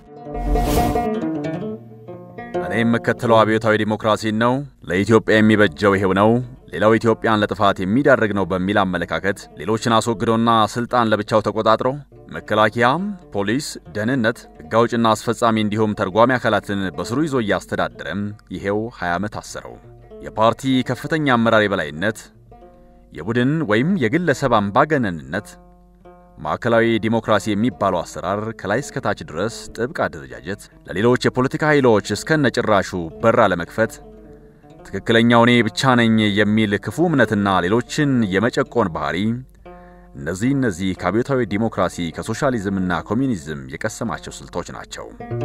እኔ የምከተለው አብዮታዊ ዲሞክራሲን ነው፣ ለኢትዮጵያ የሚበጀው ይሄው ነው፣ ሌላው ኢትዮጵያን ለጥፋት የሚዳርግ ነው በሚል አመለካከት ሌሎችን አስወግዶና ስልጣን ለብቻው ተቆጣጥሮ መከላከያም፣ ፖሊስ፣ ደህንነት፣ ሕግ አውጭና አስፈጻሚ እንዲሁም ተርጓሚ አካላትን በስሩ ይዞ እያስተዳደረም ይሄው 20 ዓመት አሰረው። የፓርቲ ከፍተኛ አመራር የበላይነት፣ የቡድን ወይም የግለሰብ አምባገነንነት፣ ማዕከላዊ ዲሞክራሲ የሚባለው አሰራር ከላይ እስከታች ድረስ ጥብቅ አደረጃጀት፣ ለሌሎች የፖለቲካ ኃይሎች እስከነጭራሹ በር አለመክፈት፣ ትክክለኛው እኔ ብቻ ነኝ የሚል ክፉ እምነትና ሌሎችን የመጨቆን ባህሪ እነዚህ እነዚህ ከአብዮታዊ ዲሞክራሲ ከሶሻሊዝምና ኮሚኒዝም የቀሰማቸው ስልቶች ናቸው።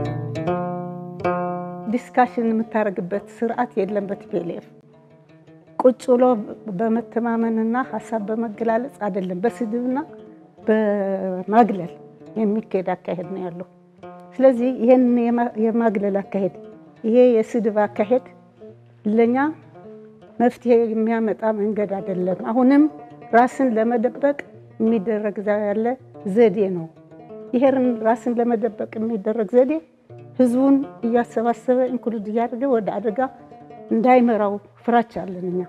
ዲስካሽን የምታደርግበት ስርዓት የለም በቲፒኤልኤፍ ቁጭ ብሎ በመተማመንና ሀሳብ በመገላለጽ አይደለም፣ በስድብና በማግለል የሚካሄድ አካሄድ ነው ያለው። ስለዚህ ይህን የማግለል አካሄድ፣ ይሄ የስድብ አካሄድ ለኛ መፍትሄ የሚያመጣ መንገድ አይደለም። አሁንም ራስን ለመደበቅ የሚደረግ ያለ ዘዴ ነው። ይሄን ራስን ለመደበቅ የሚደረግ ዘዴ ህዝቡን እያሰባሰበ ኢንክሉድ እያደረገ ወደ አደጋ እንዳይመራው ፍራቻ አለን እኛ።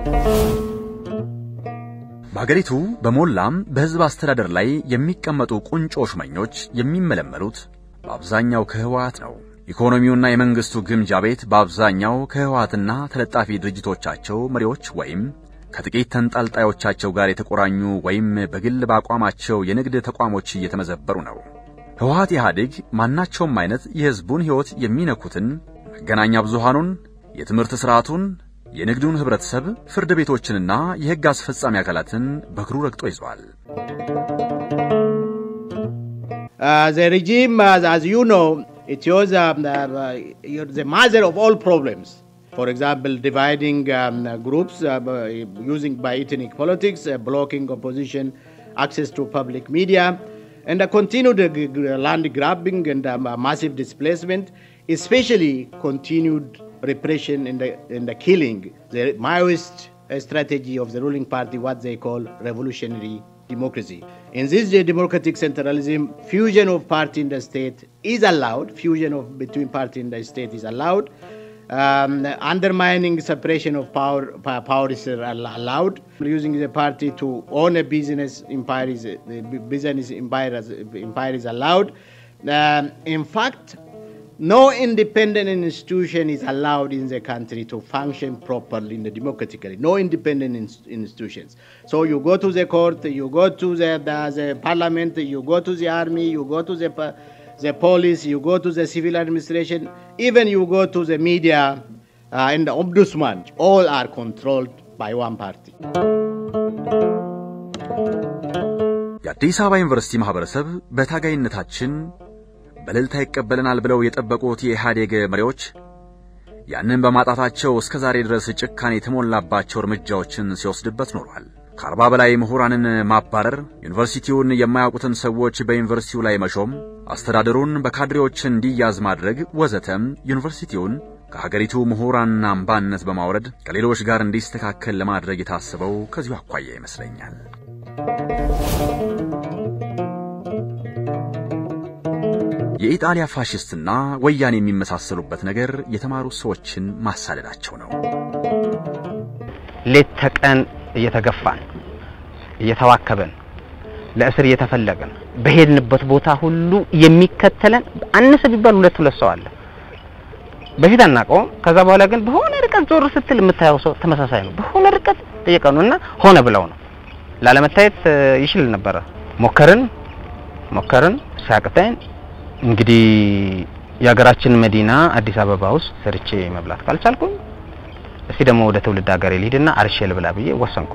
በሀገሪቱ በሞላም በህዝብ አስተዳደር ላይ የሚቀመጡ ቁንጮ ሹመኞች የሚመለመሉት በአብዛኛው ከህወሓት ነው። ኢኮኖሚውና የመንግስቱ ግምጃ ቤት በአብዛኛው ከህወሓትና ተለጣፊ ድርጅቶቻቸው መሪዎች ወይም ከጥቂት ተንጠልጣዮቻቸው ጋር የተቆራኙ ወይም በግል በአቋማቸው የንግድ ተቋሞች እየተመዘበሩ ነው። ህወሓት ኢህአዴግ ማናቸውም አይነት የህዝቡን ሕይወት የሚነኩትን መገናኛ ብዙሃኑን፣ የትምህርት ስርዓቱን፣ የንግዱን ህብረተሰብ፣ ፍርድ ቤቶችንና የህግ አስፈጻሚ አካላትን በእግሩ ረግጦ ይዟል። Uh, the regime, as, as you know, it was um, uh, you're the mother of all problems. For example, dividing um, uh, groups uh, by- using by ethnic politics, uh, blocking opposition access to public media, and uh, continued uh, g- g- land grabbing and um, uh, massive displacement, especially continued repression and the, and the killing. The Maoist uh, strategy of the ruling party, what they call revolutionary democracy. In this democratic centralism, fusion of party in the state is allowed. Fusion of between party and the state is allowed. Um, undermining separation of power, power is allowed. Using the party to own a business empire is, the business empire, empire is allowed. Um, in fact, no independent institution is allowed in the country to function properly in the democratically. No independent in- institutions. So you go to the court, you go to the, the, the parliament, you go to the army, you go to the, the police, you go to the civil administration, even you go to the media uh, and the ombudsman. All are controlled by one party. የአዲስ አበባ ዩኒቨርሲቲ ማህበረሰብ በታጋይነታችን በእልልታ ይቀበለናል ብለው የጠበቁት የኢህአዴግ መሪዎች ያንን በማጣታቸው እስከ ዛሬ ድረስ ጭካኔ የተሞላባቸው እርምጃዎችን ሲወስድበት ኖሯል። ከአርባ በላይ ምሁራንን ማባረር፣ ዩኒቨርሲቲውን የማያውቁትን ሰዎች በዩኒቨርሲቲው ላይ መሾም፣ አስተዳደሩን በካድሬዎች እንዲያዝ ማድረግ ወዘተም ዩኒቨርሲቲውን ከሀገሪቱ ምሁራንና አምባነት በማውረድ ከሌሎች ጋር እንዲስተካከል ለማድረግ የታሰበው ከዚሁ አኳያ ይመስለኛል። የኢጣሊያ ፋሽስትና ወያኔ የሚመሳሰሉበት ነገር የተማሩ ሰዎችን ማሳደዳቸው ነው። ሌት ተቀን እየተገፋን እየተዋከበን ለእስር እየተፈለገን በሄድንበት ቦታ ሁሉ የሚከተለን አነሰ ቢባል ሁለት ሁለት ሰው አለ። በፊት አናውቀውም። ከዛ በኋላ ግን በሆነ ርቀት ዞር ስትል የምታየው ሰው ተመሳሳይ ነው። በሆነ ርቀት ጠየቀኑ እና ሆነ ብለው ነው። ላለመታየት ይችል ነበረ። ሞከርን ሞከርን ሲያቅተን እንግዲህ የሀገራችን መዲና አዲስ አበባ ውስጥ ሰርቼ መብላት ካልቻልኩኝ እስቲ ደግሞ ወደ ትውልድ ሀገሬ ልሂድና አርሼ ልብላ ብዬ ወሰንኩ።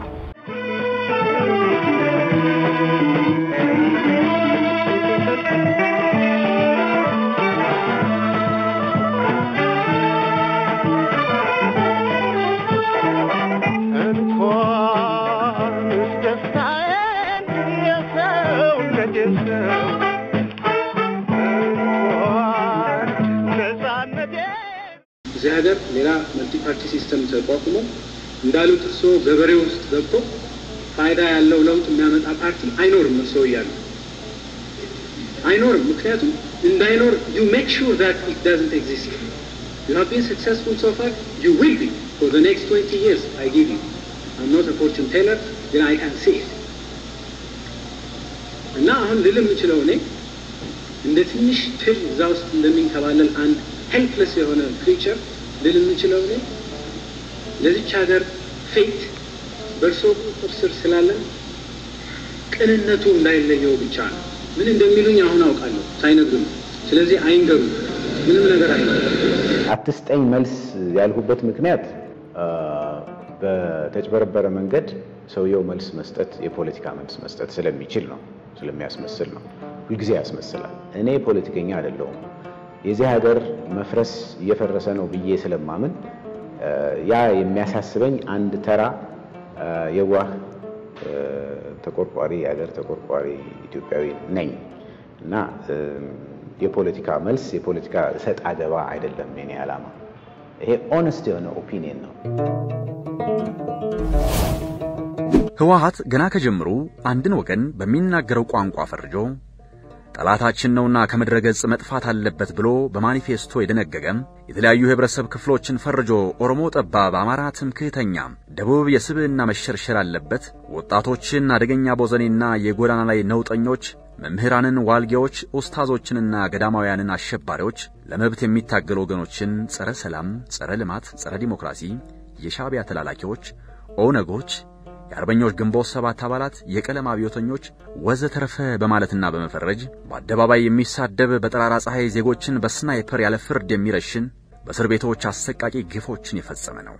እዚህ ሀገር ሌላ መልቲ ፓርቲ ሲስተም ተቋቁሞ እንዳሉት እርስዎ ገበሬ ውስጥ ገብቶ ፋይዳ ያለው ለውጥ የሚያመጣ ፓርቲ አይኖርም። እርስዎ እያሉ አይኖርም። ምክንያቱም እንዳይኖር ዩ ሜክ ሹር ዛት ኢት ዳዝንት ኤግዚስት ዩ ሃቭ ቢን ሰክሰስፉል ሶ ፋር ዩ ዊል ቢ ፎር ዘ ኔክስት 20 ይርስ አይ ጊቭ ዩ አም ኖት አ ፎርቹን ቴለር ግን አይ ካን ሲ ኢት እና አሁን ልል የምችለው እኔ እንደ ትንሽ ትል እዛ ውስጥ እንደሚንከባለል አንድ ሄልፕለስ የሆነ ክሪቸር ልል የምችለው እኔ ለዚች ሀገር ፌት በእርሶ ቁጥጥር ስር ስላለን ቅንነቱ እንዳይለየው ብቻ ነው። ምን እንደሚሉኝ አሁን አውቃለሁ ሳይነግሩኝ። ስለዚህ አይንገሩ፣ ምንም ነገር አይነገሩ። አትስጠኝ መልስ ያልሁበት ምክንያት በተጭበረበረ መንገድ ሰውየው መልስ መስጠት የፖለቲካ መልስ መስጠት ስለሚችል ነው፣ ስለሚያስመስል ነው። ሁልጊዜ ያስመስላል። እኔ ፖለቲከኛ አይደለሁም። የዚህ ሀገር መፍረስ እየፈረሰ ነው ብዬ ስለማምን ያ የሚያሳስበኝ አንድ ተራ የዋህ ተቆርቋሪ የሀገር ተቆርቋሪ ኢትዮጵያዊ ነኝ እና የፖለቲካ መልስ የፖለቲካ እሰጥ አገባ አይደለም የኔ ዓላማ። ይሄ ኦነስት የሆነ ኦፒኒየን ነው። ህወሓት ገና ከጀምሩ አንድን ወገን በሚናገረው ቋንቋ ፈርጆ ጠላታችን ነውና ከምድረ ገጽ መጥፋት አለበት ብሎ በማኒፌስቶ የደነገገም የተለያዩ የህብረተሰብ ክፍሎችን ፈርጆ ኦሮሞ ጠባብ፣ አማራ ትምክህተኛ፣ ደቡብ የስብዕና መሸርሸር አለበት፣ ወጣቶችን አደገኛ ቦዘኔና የጎዳና ላይ ነውጠኞች፣ መምህራንን ዋልጌዎች፣ ኡስታዞችንና ገዳማውያንን አሸባሪዎች፣ ለመብት የሚታገሉ ወገኖችን ጸረ ሰላም፣ ጸረ ልማት፣ ጸረ ዲሞክራሲ፣ የሻዕቢያ ተላላኪዎች፣ ኦነጎች የአርበኞች ግንቦት ሰባት አባላት የቀለም አብዮተኞች ወዘተረፈ በማለትና በመፈረጅ በአደባባይ የሚሳደብ በጠራራ ፀሐይ ዜጎችን በስናይፐር ያለ ፍርድ የሚረሽን በእስር ቤቶች አሰቃቂ ግፎችን የፈጸመ ነው።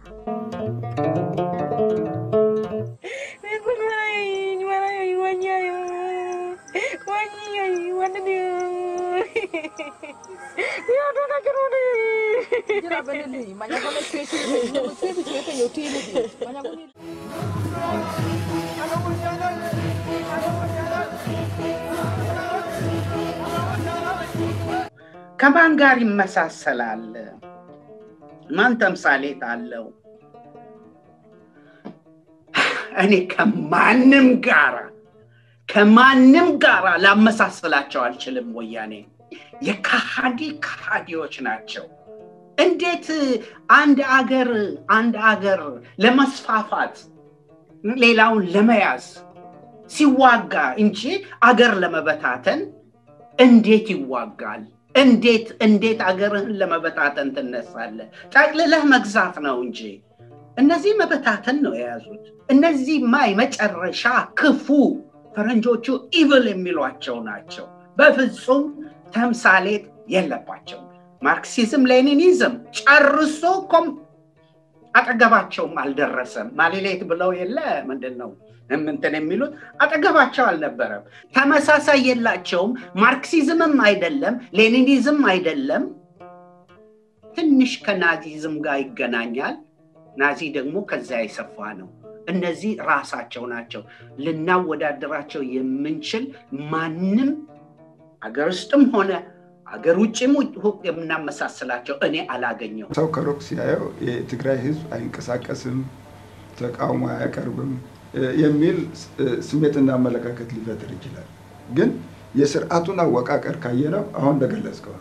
ከማን ጋር ይመሳሰላል? ማን ተምሳሌት አለው? እኔ ከማንም ጋር ከማንም ጋር ላመሳስላቸው አልችልም። ወያኔ የካሃዲ ካሃዲዎች ናቸው። እንዴት አንድ አገር አንድ አገር ለመስፋፋት ሌላውን ለመያዝ ሲዋጋ እንጂ አገር ለመበታተን እንዴት ይዋጋል? እንዴት እንዴት አገርህን ለመበታተን ትነሳለህ? ጠቅልለህ መግዛት ነው እንጂ እነዚህ መበታተን ነው የያዙት። እነዚህማ የመጨረሻ ክፉ ፈረንጆቹ ኢቭል የሚሏቸው ናቸው። በፍጹም ተምሳሌት የለባቸውም። ማርክሲዝም ሌኒኒዝም ጨርሶ ኮም አጠገባቸውም አልደረሰም። ማሌሌት ብለው የለ ምንድን ነው እንትን የሚሉት አጠገባቸው አልነበረም። ተመሳሳይ የላቸውም። ማርክሲዝምም አይደለም፣ ሌኒኒዝም አይደለም። ትንሽ ከናዚዝም ጋር ይገናኛል። ናዚ ደግሞ ከዚያ የሰፋ ነው። እነዚህ ራሳቸው ናቸው። ልናወዳደራቸው የምንችል ማንም አገር ውስጥም ሆነ አገር ውጭም የምናመሳስላቸው እኔ አላገኘው። ሰው ከሩቅ ሲያየው የትግራይ ህዝብ አይንቀሳቀስም፣ ተቃውሞ አያቀርብም የሚል ስሜትና አመለካከት ሊፈጥር ይችላል። ግን የስርዓቱን አወቃቀር ካየነው አሁን እንደገለጽከው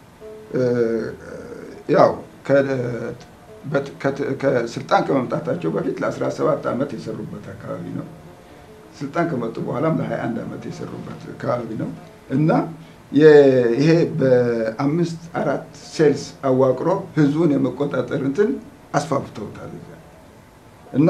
ያው ከስልጣን ከመምጣታቸው በፊት ለ17 ዓመት የሰሩበት አካባቢ ነው። ስልጣን ከመጡ በኋላም ለ21 ዓመት የሰሩበት አካባቢ ነው እና ይሄ በአምስት አራት ሴልስ አዋቅሮ ህዝቡን የመቆጣጠር እንትን አስፋፍተውታል እና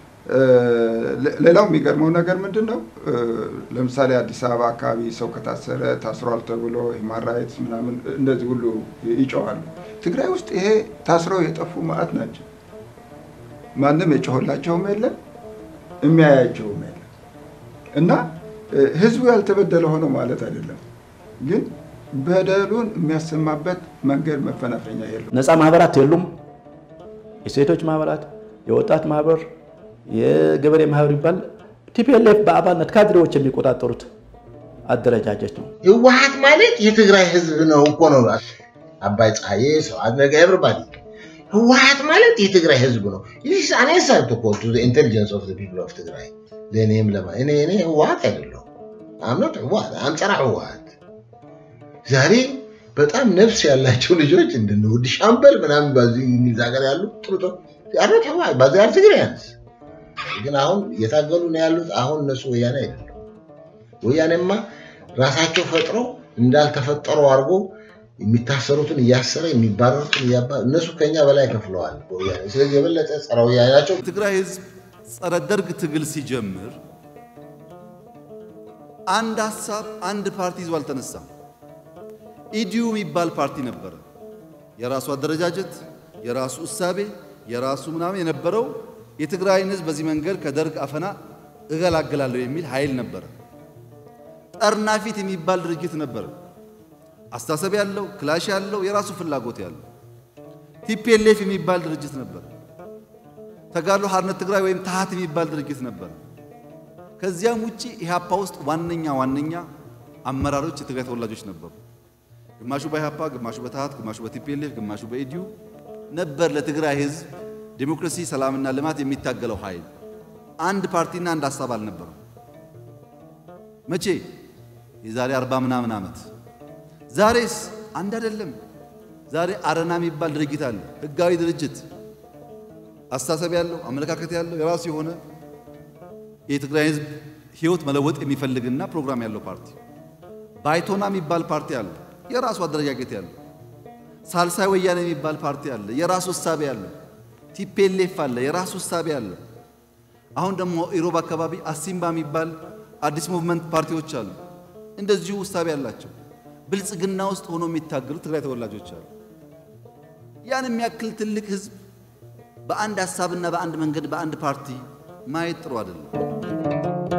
ሌላው የሚገርመው ነገር ምንድን ነው? ለምሳሌ አዲስ አበባ አካባቢ ሰው ከታሰረ ታስሯል ተብሎ ሂውማን ራይትስ ምናምን እንደዚህ ሁሉ ይጮዋሉ። ትግራይ ውስጥ ይሄ ታስረው የጠፉ ማዕት ናቸው። ማንም የጮኸላቸውም የለም የሚያያቸውም የለም እና ህዝቡ ያልተበደለ ሆነ ማለት አይደለም፣ ግን በደሉን የሚያሰማበት መንገድ መፈናፈኛ የለም። ነፃ ማህበራት የሉም። የሴቶች ማህበራት፣ የወጣት ማህበር የገበሬ ማህበር ይባል ቲፒኤልኤፍ በአባልነት ካድሬዎች የሚቆጣጠሩት አደረጃጀት ነው። ህወሀት ማለት የትግራይ ህዝብ ነው እኮ ነው። አባይ ፀሐዬ፣ ስብሐት ነጋ፣ ኤቭሪባዲ ህወሀት ማለት የትግራይ ህዝብ ነው። ይህ አን አንሰር ቱ ኮል ቱ ኢንቴሊጀንስ ኦፍ ፒፕል ኦፍ ትግራይ። ለእኔም ለማ እኔ እኔ ህወሀት አይደለሁ አምኖት ህወሀት አምፀራ ህወሀት ዛሬ በጣም ነፍስ ያላቸው ልጆች እንድንውድ ሻምበል ምናምን በዚህ እንግሊዝ ሀገር ያሉ ጥሩ አረት ህወሀት በዚህ ያር ትግራያንስ ግን አሁን እየታገሉ ነው ያሉት። አሁን እነሱ ወያኔ አይደለም። ወያኔማ ራሳቸው ፈጥረው እንዳልተፈጠሩ አድርጎ የሚታሰሩትን እያሰረ የሚባረሩትን እያባ እነሱ ከኛ በላይ ከፍለዋል ወያኔ። ስለዚህ የበለጠ ጸረ ወያኔ ናቸው። ትግራይ ህዝብ ጸረ ደርግ ትግል ሲጀምር አንድ ሀሳብ አንድ ፓርቲ ይዞ አልተነሳም። ኢዲዩ የሚባል ፓርቲ ነበረ። የራሱ አደረጃጀት፣ የራሱ እሳቤ፣ የራሱ ምናምን የነበረው የትግራይን ህዝብ በዚህ መንገድ ከደርግ አፈና እገላግላለሁ የሚል ኃይል ነበረ። ጠርናፊት የሚባል ድርጅት ነበረ። አስተሳሰብ ያለው ክላሽ ያለው የራሱ ፍላጎት ያለው ቲፒኤልኤፍ የሚባል ድርጅት ነበር። ተጋድሎ ሓርነት ትግራይ ወይም ታሃት የሚባል ድርጅት ነበር። ከዚያም ውጪ ኢህአፓ ውስጥ ዋነኛ ዋነኛ አመራሮች የትግራይ ተወላጆች ነበሩ። ግማሹ በኢህአፓ፣ ግማሹ በታሃት፣ ግማሹ በቲፒኤልኤፍ፣ ግማሹ በኢዲዩ ነበር ለትግራይ ህዝብ ዴሞክራሲ፣ ሰላምና ልማት የሚታገለው ኃይል። አንድ ፓርቲና አንድ ሀሳብ አልነበረም። መቼ? የዛሬ አርባ ምናምን ዓመት። ዛሬስ አንድ አይደለም። ዛሬ አረና የሚባል ድርጅት አለ፣ ህጋዊ ድርጅት፣ አስተሳሰብ ያለው አመለካከት ያለው የራሱ የሆነ የትግራይ ህዝብ ህይወት መለወጥ የሚፈልግና ፕሮግራም ያለው ፓርቲ። ባይቶና የሚባል ፓርቲ አለ፣ የራሱ አደረጃጀት ያለው። ሳልሳይ ወያኔ የሚባል ፓርቲ አለ፣ የራሱ እሳቤ ያለው። ቲፒኤልኤፍ አለ፣ የራሱ እሳቤ አለ። አሁን ደግሞ ኢሮብ አካባቢ አሲምባ የሚባል አዲስ ሙቭመንት ፓርቲዎች አሉ፣ እንደዚሁ እሳቤ ያላቸው። ብልጽግና ውስጥ ሆኖ የሚታገሉ ትግራይ ተወላጆች አሉ። ያን የሚያክል ትልቅ ህዝብ በአንድ ሀሳብና በአንድ መንገድ በአንድ ፓርቲ ማየት ጥሩ አይደለም።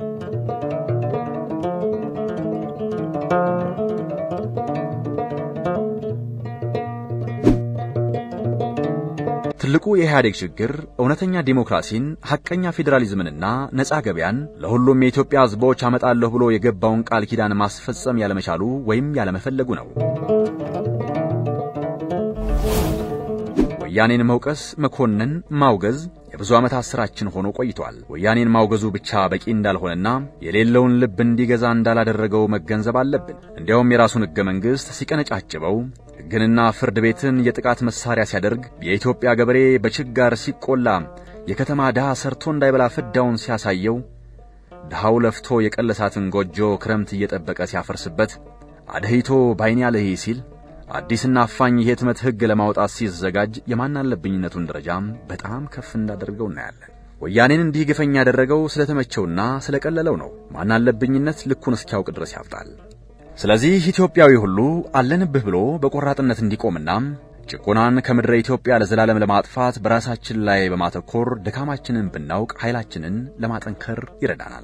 ትልቁ የኢህአዴግ ችግር እውነተኛ ዲሞክራሲን፣ ሐቀኛ ፌዴራሊዝምንና ነፃ ገበያን ለሁሉም የኢትዮጵያ ህዝቦች አመጣለሁ ብሎ የገባውን ቃል ኪዳን ማስፈጸም ያለመቻሉ ወይም ያለመፈለጉ ነው። ወያኔን መውቀስ፣ መኮንን፣ ማውገዝ የብዙ ዓመታት ሥራችን ሆኖ ቆይቷል። ወያኔን ማውገዙ ብቻ በቂ እንዳልሆነና የሌለውን ልብ እንዲገዛ እንዳላደረገው መገንዘብ አለብን። እንዲያውም የራሱን ሕገ መንግሥት ሲቀነጫጭበው ሕግንና ፍርድ ቤትን የጥቃት መሳሪያ ሲያደርግ የኢትዮጵያ ገበሬ በችጋር ሲቆላ የከተማ ድሃ ሰርቶ እንዳይበላ ፍዳውን ሲያሳየው ድሃው ለፍቶ የቀለሳትን ጎጆ ክረምት እየጠበቀ ሲያፈርስበት አደሂቶ ባይኔ አለሂ ሲል አዲስና አፋኝ የህትመት ሕግ ለማውጣት ሲዘጋጅ የማናለብኝነቱን ደረጃም በጣም ከፍ እንዳደርገው እናያለን። ወያኔን እንዲህ ግፈኛ ያደረገው ስለተመቸውና ስለቀለለው ነው። ማናለብኝነት ልኩን እስኪያውቅ ድረስ ያፍጣል። ስለዚህ ኢትዮጵያዊ ሁሉ አለንብህ ብሎ በቆራጥነት እንዲቆምና ጭቆናን ከምድረ ኢትዮጵያ ለዘላለም ለማጥፋት በራሳችን ላይ በማተኮር ድካማችንን ብናውቅ ኃይላችንን ለማጠንከር ይረዳናል።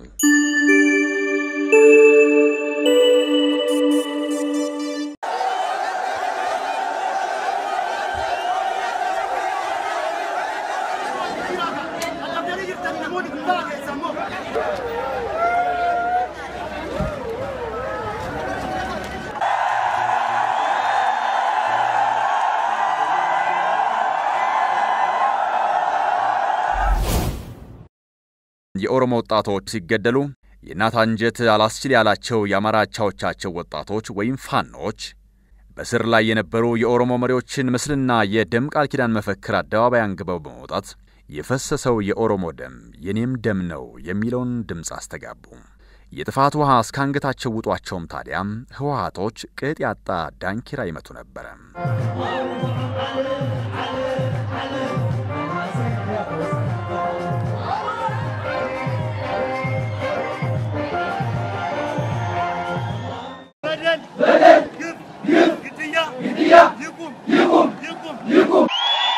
የኦሮሞ ወጣቶች ሲገደሉ የእናት አንጀት አላስችል ያላቸው የአማራ አቻዎቻቸው ወጣቶች ወይም ፋኖች በስር ላይ የነበሩ የኦሮሞ መሪዎችን ምስልና የደም ቃል ኪዳን መፈክር አደባባይ አንግበው በመውጣት የፈሰሰው የኦሮሞ ደም የኔም ደም ነው የሚለውን ድምፅ አስተጋቡ። የጥፋት ውሃ እስከ አንገታቸው ውጧቸውም ታዲያም ህወሓቶች ቅጥ ያጣ ዳንኪራ ይመቱ ነበረ። በደል በደል ግፍ ግፍ ግድያ ግድያ ይቁም ይቁም ይቁም ይቁም።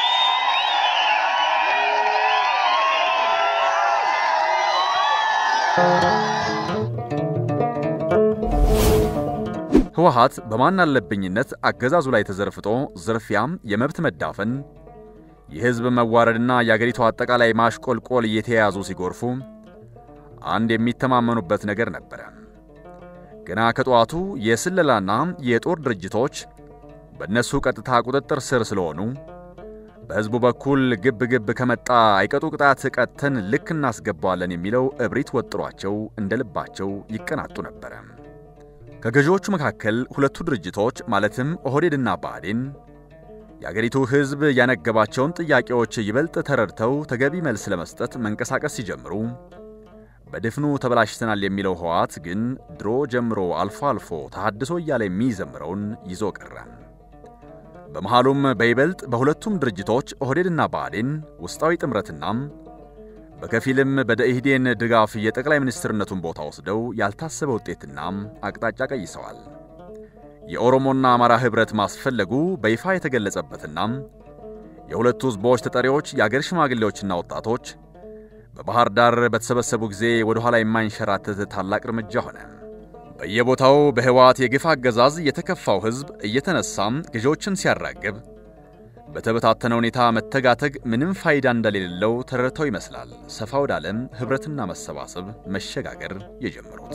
ህወሓት በማናለብኝነት አገዛዙ ላይ ተዘርፍጦ ዝርፊያም፣ የመብት መዳፈን፣ የህዝብ መዋረድና የአገሪቱ አጠቃላይ ማሽቆልቆል እየተያያዙ ሲጎርፉ አንድ የሚተማመኑበት ነገር ነበረ። ገና ከጠዋቱ የስለላና የጦር ድርጅቶች በእነሱ ቀጥታ ቁጥጥር ስር ስለሆኑ በሕዝቡ በኩል ግብ ግብ ከመጣ አይቀጡ ቅጣት ቀጥተን ልክ እናስገባዋለን የሚለው እብሪት ወጥሯቸው እንደ ልባቸው ይቀናጡ ነበረ። ከገዢዎቹ መካከል ሁለቱ ድርጅቶች ማለትም ኦህዴድና ብአዴን የአገሪቱ ሕዝብ ያነገባቸውን ጥያቄዎች ይበልጥ ተረድተው ተገቢ መልስ ለመስጠት መንቀሳቀስ ሲጀምሩ በድፍኑ ተበላሽተናል የሚለው ህወሓት ግን ድሮ ጀምሮ አልፎ አልፎ ተሐድሶ እያለ የሚዘምረውን ይዞ ቀረ። በመሃሉም በይበልጥ በሁለቱም ድርጅቶች ኦህዴድና ብአዴን ውስጣዊ ጥምረትና በከፊልም በደኢህዴን ድጋፍ የጠቅላይ ሚኒስትርነቱን ቦታ ወስደው ያልታሰበ ውጤትና አቅጣጫ ቀይሰዋል። የኦሮሞና አማራ ኅብረት ማስፈለጉ በይፋ የተገለጸበትና የሁለቱ ሕዝቦች ተጠሪዎች የአገር ሽማግሌዎችና ወጣቶች በባህር ዳር በተሰበሰቡ ጊዜ ወደ ኋላ የማይንሸራተት ታላቅ እርምጃ ሆነ። በየቦታው በህወሓት የግፍ አገዛዝ የተከፋው ሕዝብ እየተነሳም ገዢዎችን ሲያራግብ በተበታተነ ሁኔታ መተጋተግ ምንም ፋይዳ እንደሌለው ተረድተው ይመስላል ሰፋ ወዳለም ኅብረትና መሰባሰብ መሸጋገር የጀመሩት።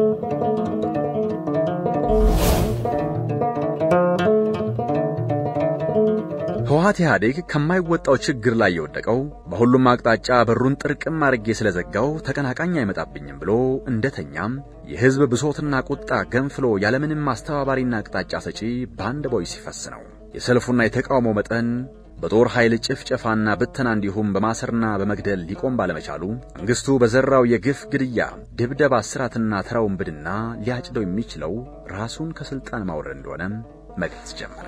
ህወሓት ኢህአዴግ ከማይወጣው ችግር ላይ የወደቀው በሁሉም አቅጣጫ በሩን ጥርቅም አድርጌ ስለዘጋው ተቀናቃኝ አይመጣብኝም ብሎ እንደተኛም የህዝብ ብሶትና ቁጣ ገንፍሎ ያለምንም አስተባባሪና አቅጣጫ ሰጪ በአንድ ቦይ ሲፈስ ነው። የሰልፉና የተቃውሞ መጠን በጦር ኃይል ጭፍጨፋና ብተና እንዲሁም በማሰርና በመግደል ሊቆም ባለመቻሉ መንግስቱ በዘራው የግፍ ግድያ፣ ድብደባ፣ እስራትና ተራ ውንብድና ሊያጭደው የሚችለው ራሱን ከስልጣን ማውረድ እንደሆነ መግለጽ ጀመረ።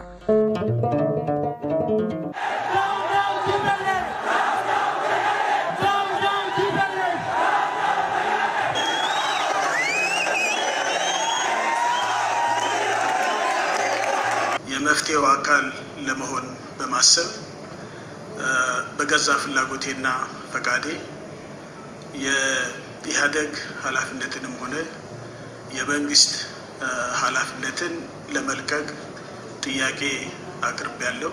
የመፍትሄው አካል ለመሆን በማሰብ በገዛ ፍላጎቴና ፈቃዴ የኢህአደግ ኃላፊነትንም ሆነ የመንግስት ኃላፊነትን ለመልቀቅ ጥያቄ አቅርቤያለሁ።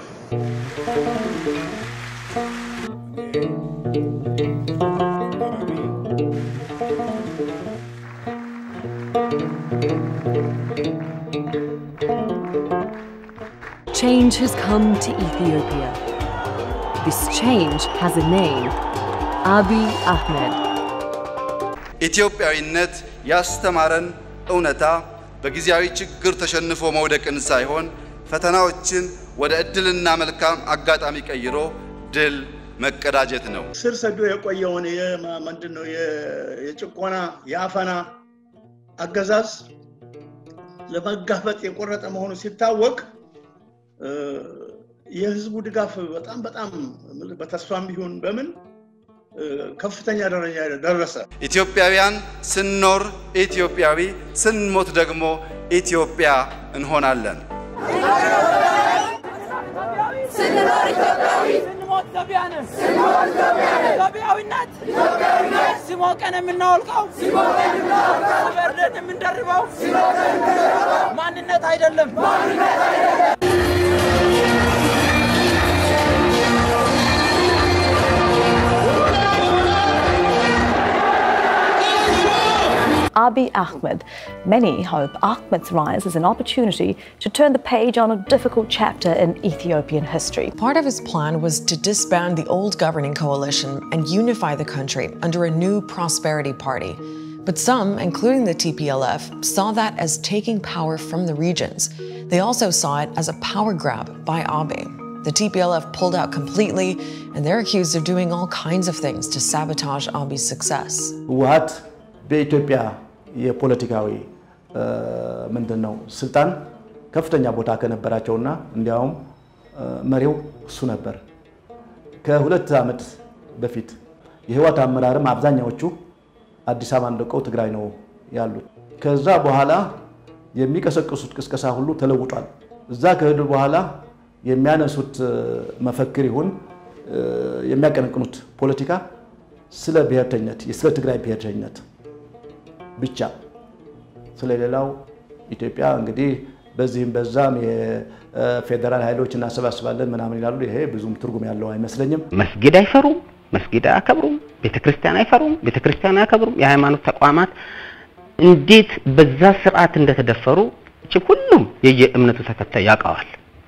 Change has come to Ethiopia. this change has a name Abiy Ahmed. ኢትዮጵያዊነት ያስተማረን እውነታ በጊዜያዊ ችግር ተሸንፎ መውደቅን ሳይሆን ፈተናዎችን ወደ እድልና መልካም አጋጣሚ ቀይሮ ድል መቀዳጀት ነው። ስር ሰዶ የቆየውን ምንድን ነው የጭቆና የአፈና አገዛዝ ለመጋፈጥ የቆረጠ መሆኑ ሲታወቅ የህዝቡ ድጋፍ በጣም በጣም በተስፋም ቢሆን በምን ከፍተኛ ደረጃ ደረሰ። ኢትዮጵያውያን ስንኖር ኢትዮጵያዊ፣ ስንሞት ደግሞ ኢትዮጵያ እንሆናለን። ስንኖር ኢትዮጵያዊ ስንሞት ኢትዮጵያ ነን። ስንሞት ኢትዮጵያ ነን። ኢትዮጵያዊነት ኢትዮጵያዊነት ሲሞቀን የምናወልቀው ሲሞቀን የምናወልቀው ሲበርደን የምንደርበው ሲበርደን የምንደርበው ማንነት አይደለም ማንነት አይደለም። Abiy Ahmed. Many hope Ahmed's rise is an opportunity to turn the page on a difficult chapter in Ethiopian history. Part of his plan was to disband the old governing coalition and unify the country under a new prosperity party. But some, including the TPLF, saw that as taking power from the regions. They also saw it as a power grab by Abiy. The TPLF pulled out completely, and they're accused of doing all kinds of things to sabotage Abiy's success. ህወሀት በኢትዮጵያ የፖለቲካዊ ምንድን ነው ስልጣን ከፍተኛ ቦታ ከነበራቸውና እንዲያውም መሪው እሱ ነበር። ከሁለት ዓመት በፊት የህወሓት አመራርም አብዛኛዎቹ አዲስ አበባን ለቀው ትግራይ ነው ያሉት። ከዛ በኋላ የሚቀሰቅሱት ቅስቀሳ ሁሉ ተለውጧል። እዛ ከሄዱ በኋላ የሚያነሱት መፈክር ይሁን የሚያቀነቅኑት ፖለቲካ ስለ ብሔርተኝነት ስለ ትግራይ ብሔርተኝነት ብቻ ስለሌላው ኢትዮጵያ እንግዲህ በዚህም በዛም የፌዴራል ኃይሎች እናሰባስባለን ምናምን ይላሉ። ይሄ ብዙም ትርጉም ያለው አይመስለኝም። መስጊድ አይፈሩም፣ መስጊድ አያከብሩም፣ ቤተክርስቲያን አይፈሩም፣ ቤተክርስቲያን አያከብሩም። የሃይማኖት ተቋማት እንዴት በዛ ስርዓት እንደተደፈሩ እቺ ሁሉም የየእምነቱ ተከታይ ያውቀዋል።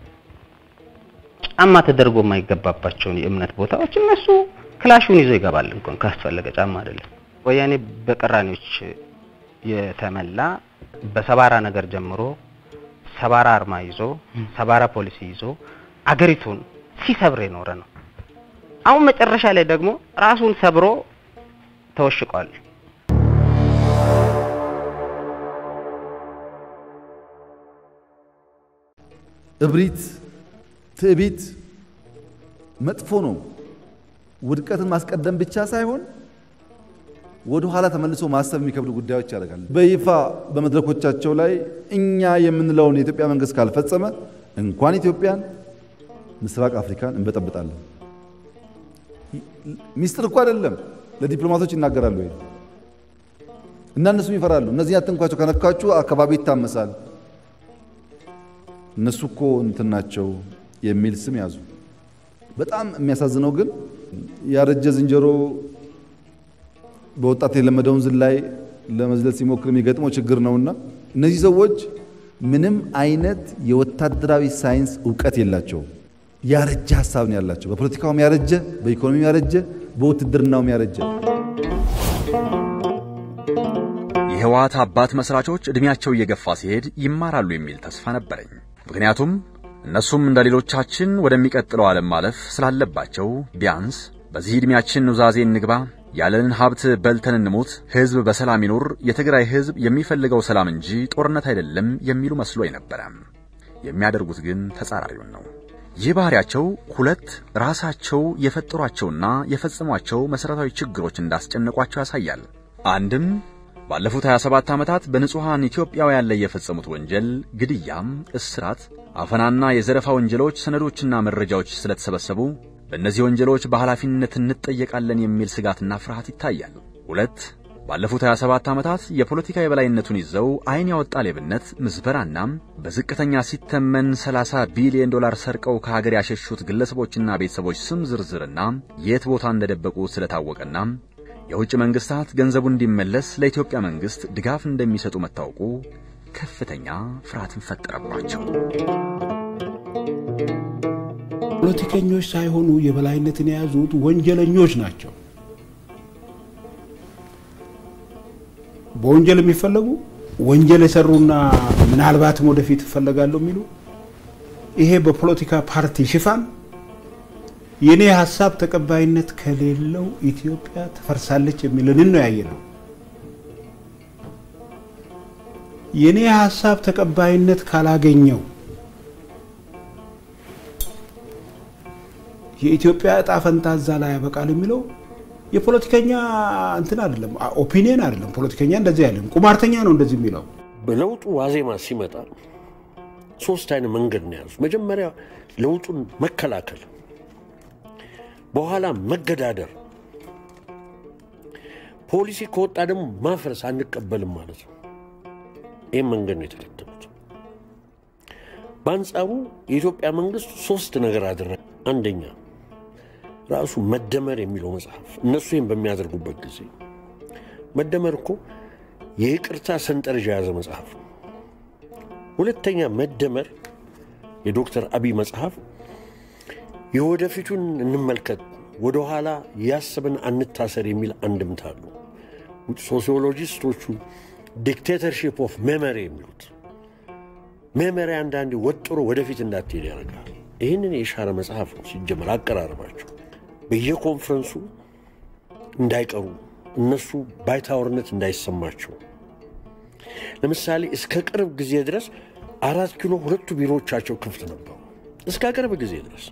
ጫማ ተደርጎ የማይገባባቸውን የእምነት ቦታዎች እነሱ ክላሹን ይዞ ይገባል እንኳን ካስፈለገ ጫማ አይደለም። ወያኔ በቅራኔዎች የተመላ በሰባራ ነገር ጀምሮ ሰባራ አርማ ይዞ ሰባራ ፖሊሲ ይዞ አገሪቱን ሲሰብር የኖረ ነው። አሁን መጨረሻ ላይ ደግሞ ራሱን ሰብሮ ተወሽቋል። እብሪት፣ ትዕቢት መጥፎ ነው። ውድቀትን ማስቀደም ብቻ ሳይሆን ወደ ኋላ ተመልሶ ማሰብ የሚከብዱ ጉዳዮች ያደርጋል። በይፋ በመድረኮቻቸው ላይ እኛ የምንለውን የኢትዮጵያ መንግስት ካልፈጸመ እንኳን ኢትዮጵያን ምስራቅ አፍሪካን እንበጠብጣለን። ሚስጥር እኮ አይደለም፣ ለዲፕሎማቶች ይናገራሉ ወይ እና እነሱም ይፈራሉ። እነዚህ አትንኳቸው፣ ከነካችሁ አካባቢ ይታመሳል። እነሱ እኮ እንትን ናቸው የሚል ስም ያዙ። በጣም የሚያሳዝነው ግን ያረጀ ዝንጀሮ በወጣት የለመደውን ዝላይ ለመዝለል ሲሞክር የሚገጥመው ችግር ነውና እነዚህ ሰዎች ምንም አይነት የወታደራዊ ሳይንስ እውቀት የላቸውም። ያረጀ ሀሳብ ነው ያላቸው። በፖለቲካውም ያረጀ፣ በኢኮኖሚም ያረጀ፣ በውትድርናውም ያረጀ። የህወሓት አባት መስራቾች ዕድሜያቸው እየገፋ ሲሄድ ይማራሉ የሚል ተስፋ ነበረኝ። ምክንያቱም እነሱም እንደ ሌሎቻችን ወደሚቀጥለው ዓለም ማለፍ ስላለባቸው ቢያንስ በዚህ ዕድሜያችን ኑዛዜ እንግባ፣ ያለንን ሀብት በልተን እንሙት፣ ሕዝብ በሰላም ይኑር፣ የትግራይ ሕዝብ የሚፈልገው ሰላም እንጂ ጦርነት አይደለም የሚሉ መስሎ ነበረ። የሚያደርጉት ግን ተጻራሪውን ነው። ይህ ባህሪያቸው ሁለት ራሳቸው የፈጠሯቸውና የፈጸሟቸው መሠረታዊ ችግሮች እንዳስጨነቋቸው ያሳያል። አንድም ባለፉት 27 ዓመታት በንጹሐን ኢትዮጵያውያን ላይ የፈጸሙት ወንጀል ግድያም፣ እስራት፣ አፈናና የዘረፋ ወንጀሎች ሰነዶችና መረጃዎች ስለተሰበሰቡ በእነዚህ ወንጀሎች በኃላፊነት እንጠየቃለን የሚል ስጋትና ፍርሃት ይታያል። ሁለት ባለፉት 27 ዓመታት የፖለቲካ የበላይነቱን ይዘው ዓይን ያወጣ ሌብነት፣ ምዝበራና በዝቅተኛ ሲተመን 30 ቢሊዮን ዶላር ሰርቀው ከሀገር ያሸሹት ግለሰቦችና ቤተሰቦች ስም ዝርዝርና የት ቦታ እንደደበቁ ስለታወቀና የውጭ መንግስታት ገንዘቡ እንዲመለስ ለኢትዮጵያ መንግስት ድጋፍ እንደሚሰጡ መታወቁ ከፍተኛ ፍርሃትን ፈጠረባቸው። ፖለቲከኞች ሳይሆኑ የበላይነትን የያዙት ወንጀለኞች ናቸው። በወንጀል የሚፈለጉ ወንጀል የሰሩና ምናልባትም ወደፊት እፈለጋለሁ የሚሉ ይሄ በፖለቲካ ፓርቲ ሽፋን የኔ ሀሳብ ተቀባይነት ከሌለው ኢትዮጵያ ትፈርሳለች የሚልንን ነው ያየ ነው። የኔ ሀሳብ ተቀባይነት ካላገኘው የኢትዮጵያ እጣ ፈንታ እዛ ላይ ያበቃል የሚለው የፖለቲከኛ እንትን አይደለም፣ ኦፒኒየን አይደለም። ፖለቲከኛ እንደዚህ አይደለም፣ ቁማርተኛ ነው እንደዚህ የሚለው። በለውጡ ዋዜማ ሲመጣ ሶስት አይነት መንገድ ነው የያዙት። መጀመሪያ ለውጡን መከላከል፣ በኋላ መገዳደር፣ ፖሊሲ ከወጣ ደግሞ ማፍረስ አንቀበልም ማለት ነው። ይህም መንገድ ነው የተከተሉት። በአንጻሩ የኢትዮጵያ መንግስት ሶስት ነገር አደረገ። አንደኛ ራሱ መደመር የሚለው መጽሐፍ እነሱ ይህን በሚያደርጉበት ጊዜ መደመር እኮ የይቅርታ ሰንጠረዥ የያዘ መጽሐፍ ነው። ሁለተኛ መደመር የዶክተር አብይ መጽሐፍ የወደፊቱን እንመልከት፣ ወደኋላ ያስብን አንታሰር የሚል አንድምታ አሉ። ሶሲዮሎጂስቶቹ ዲክቴተርሺፕ ኦፍ ሜሞሪ የሚሉት ሜሞሪ አንዳንዴ ወጥሮ ወደፊት እንዳትሄድ ያደርጋል። ይህንን የሻረ መጽሐፍ ነው ሲጀመር አቀራረባቸው በየኮንፈረንሱ እንዳይቀሩ እነሱ ባይታወርነት እንዳይሰማቸው ለምሳሌ እስከ ቅርብ ጊዜ ድረስ አራት ኪሎ ሁለቱ ቢሮዎቻቸው ክፍት ነበሩ። እስከ ቅርብ ጊዜ ድረስ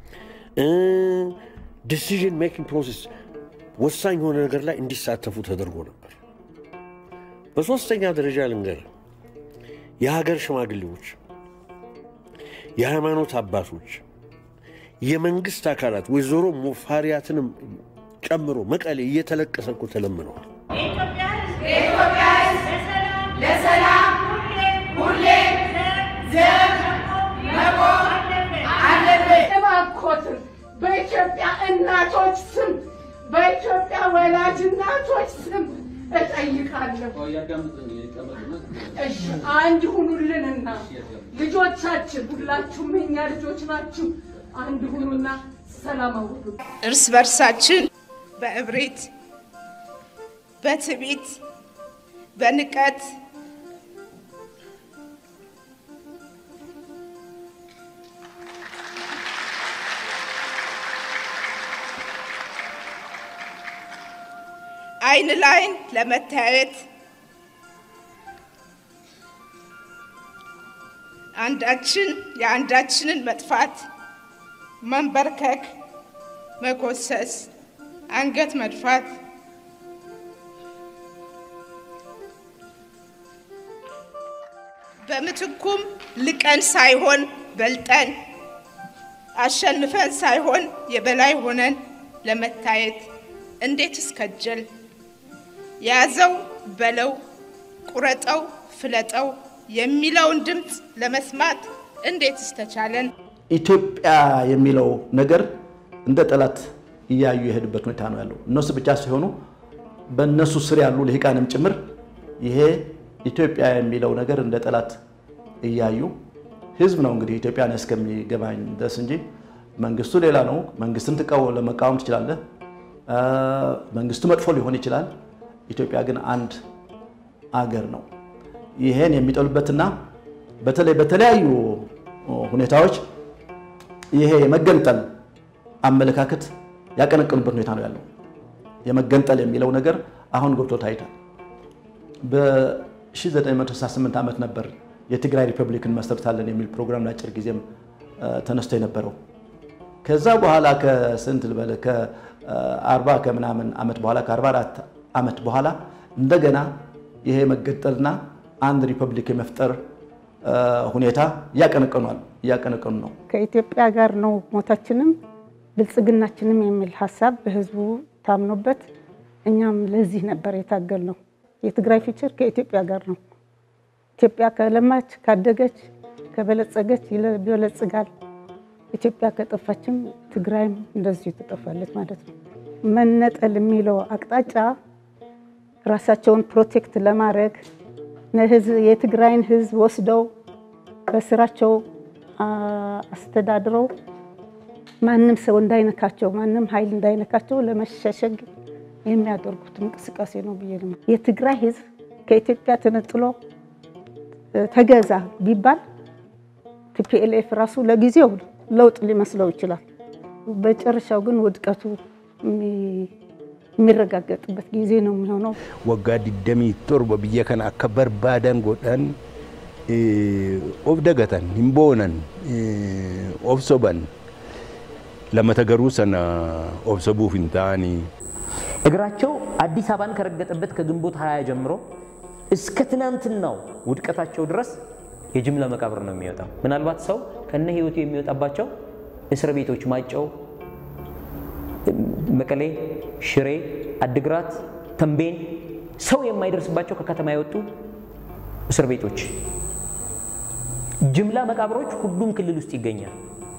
ዲሲዥን ሜኪንግ ፕሮሴስ ወሳኝ የሆነ ነገር ላይ እንዲሳተፉ ተደርጎ ነበር። በሦስተኛ ደረጃ ልንገር፣ የሀገር ሽማግሌዎች፣ የሃይማኖት አባቶች፣ የመንግስት አካላት ወይዘሮ ሙፈሪያትንም ጨምሮ መቀሌ እየተለቀሰ እኮ ተለምነዋል። ለሰላም ሁሌ ዘብ መቆም አለበት። እባክዎትን በኢትዮጵያ እናቶች ስም በኢትዮጵያ ወላጅ እናቶች ስም እጠይቃለሁ። እሺ አንድ ሁኑልንና ልጆቻችን ሁላችሁም የኛ ልጆች ናችሁ። አንድ ሁኑና ሰላም አውዱ። እርስ በርሳችን በእብሪት፣ በትዕቢት፣ በንቀት አይን ላይን ለመተያየት አንዳችን የአንዳችንን መጥፋት መንበርከክ፣ መኮሰስ፣ አንገት መድፋት በምትኩም ልቀን ሳይሆን በልጠን አሸንፈን ሳይሆን የበላይ ሆነን ለመታየት እንዴት እስከጀል ያዘው በለው ቁረጠው ፍለጠው የሚለውን ድምፅ ለመስማት እንዴት እስተቻለን? ኢትዮጵያ የሚለው ነገር እንደ ጠላት እያዩ የሄዱበት ሁኔታ ነው ያለው። እነሱ ብቻ ሲሆኑ በእነሱ ስር ያሉ ልሂቃንም ጭምር ይሄ ኢትዮጵያ የሚለው ነገር እንደ ጠላት እያዩ ህዝብ ነው እንግዲህ ኢትዮጵያን እስከሚገባኝ ድረስ እንጂ መንግስቱ ሌላ ነው። መንግስትን ትቃወ- ለመቃወም ትችላለህ። መንግስቱ መጥፎ ሊሆን ይችላል። ኢትዮጵያ ግን አንድ አገር ነው። ይሄን የሚጠሉበትና በተለይ በተለያዩ ሁኔታዎች ይሄ የመገንጠል አመለካከት ያቀነቀኑበት ሁኔታ ነው ያለው። የመገንጠል የሚለው ነገር አሁን ገብቶ ታይቷል። በ1968 ዓመት ነበር የትግራይ ሪፐብሊክን መሰርታለን የሚል ፕሮግራም ለአጭር ጊዜም ተነስቶ የነበረው። ከዛ በኋላ ከስንት ልበል ከ40 ከምናምን ዓመት በኋላ ከ44 ዓመት በኋላ እንደገና ይሄ መገንጠልና አንድ ሪፐብሊክ የመፍጠር ሁኔታ እያቀነቀኗል እያቀነቀኑ ነው። ከኢትዮጵያ ጋር ነው ሞታችንም ብልጽግናችንም የሚል ሀሳብ በህዝቡ ታምኖበት እኛም ለዚህ ነበር የታገል ነው። የትግራይ ፊቸር ከኢትዮጵያ ጋር ነው። ኢትዮጵያ ከለማች ካደገች ከበለጸገች ይበለጽጋል። ኢትዮጵያ ከጠፋችም ትግራይም እንደዚሁ ትጠፋለች ማለት ነው። መነጠል የሚለው አቅጣጫ ራሳቸውን ፕሮቴክት ለማድረግ የትግራይን ህዝብ ወስደው በስራቸው አስተዳድረው ማንም ሰው እንዳይነካቸው፣ ማንም ኃይል እንዳይነካቸው ለመሸሸግ የሚያደርጉት እንቅስቃሴ ነው ብዬ ነው። የትግራይ ህዝብ ከኢትዮጵያ ተነጥሎ ተገዛ ቢባል ቲፒኤልኤፍ ራሱ ለጊዜው ለውጥ ሊመስለው ይችላል። በጨረሻው ግን ውድቀቱ የሚረጋገጥበት ጊዜ ነው የሚሆነው። ወጋ ዲደሚ ቶርበ ብየ ከነ አከ በርባደን ጎዳን ኦፍ ደገተን ሂምቦነን ኦፍ ሶበን ለመተገሩ ሰነ ኦፍ ሰቡፍ እንታኒ እግራቸው አዲስ አበባን ከረገጠበት ከግንቦት ሀያ ጀምሮ እስከ ትናንትናው ውድቀታቸው ድረስ የጅምላ መቃብር ነው የሚወጣው። ምናልባት ሰው ከነ ህይወቱ የሚወጣባቸው እስር ቤቶች ማጨው፣ መቀሌ፣ ሽሬ፣ አድግራት፣ ተንቤን ሰው የማይደርስባቸው ከከተማ የወጡ እስር ቤቶች፣ ጅምላ መቃብሮች ሁሉም ክልል ውስጥ ይገኛል።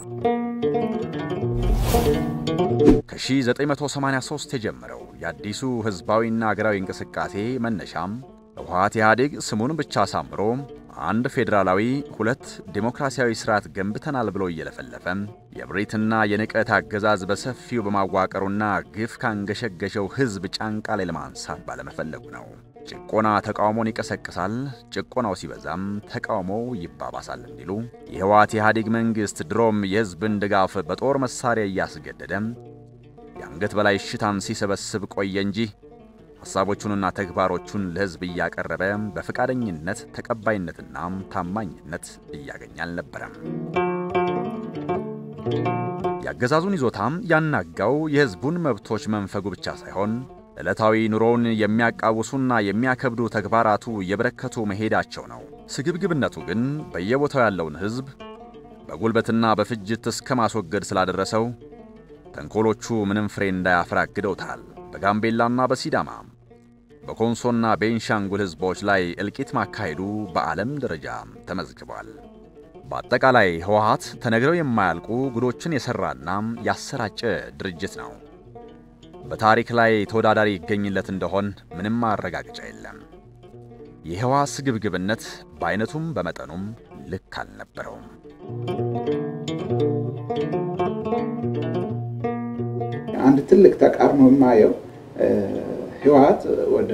ከ1983 የጀመረው የአዲሱ ህዝባዊና አገራዊ እንቅስቃሴ መነሻም ህወሓት ኢህአዴግ ስሙን ብቻ አሳምሮ አንድ ፌዴራላዊ ሁለት ዴሞክራሲያዊ ስርዓት ገንብተናል ብሎ እየለፈለፈ የብሪትና የንቀት አገዛዝ በሰፊው በማዋቀሩና ግፍ ካንገሸገሸው ህዝብ ጫንቃ ላይ ለማንሳት ባለመፈለጉ ነው። ጭቆና ተቃውሞን ይቀሰቅሳል፣ ጭቆናው ሲበዛም ተቃውሞው ይባባሳል እንዲሉ የህወሓት ኢህአዴግ መንግሥት ድሮም የህዝብን ድጋፍ በጦር መሳሪያ እያስገደደ የአንገት በላይ እሽታን ሲሰበስብ ቆየ እንጂ ሐሳቦቹንና ተግባሮቹን ለህዝብ እያቀረበ በፈቃደኝነት ተቀባይነትና ታማኝነት እያገኘ አልነበረም። የአገዛዙን ይዞታም ያናጋው የህዝቡን መብቶች መንፈጉ ብቻ ሳይሆን ዕለታዊ ኑሮውን የሚያቃውሱና የሚያከብዱ ተግባራቱ እየበረከቱ መሄዳቸው ነው። ስግብግብነቱ ግን በየቦታው ያለውን ህዝብ በጉልበትና በፍጅት እስከ ማስወገድ ስላደረሰው ተንኮሎቹ ምንም ፍሬ እንዳያፈራ አግደውታል። በጋምቤላና በሲዳማ በኮንሶና ቤንሻንጉል ህዝቦች ላይ እልቂት ማካሄዱ በዓለም ደረጃ ተመዝግቧል። በአጠቃላይ ህወሓት ተነግረው የማያልቁ ጉዶችን የሠራና ያሰራጨ ድርጅት ነው። በታሪክ ላይ ተወዳዳሪ ይገኝለት እንደሆን ምንም ማረጋገጫ የለም። የህወሓት ስግብግብነት በአይነቱም በመጠኑም ልክ አልነበረውም። አንድ ትልቅ ተቃርኖ የማየው ህወሓት ወደ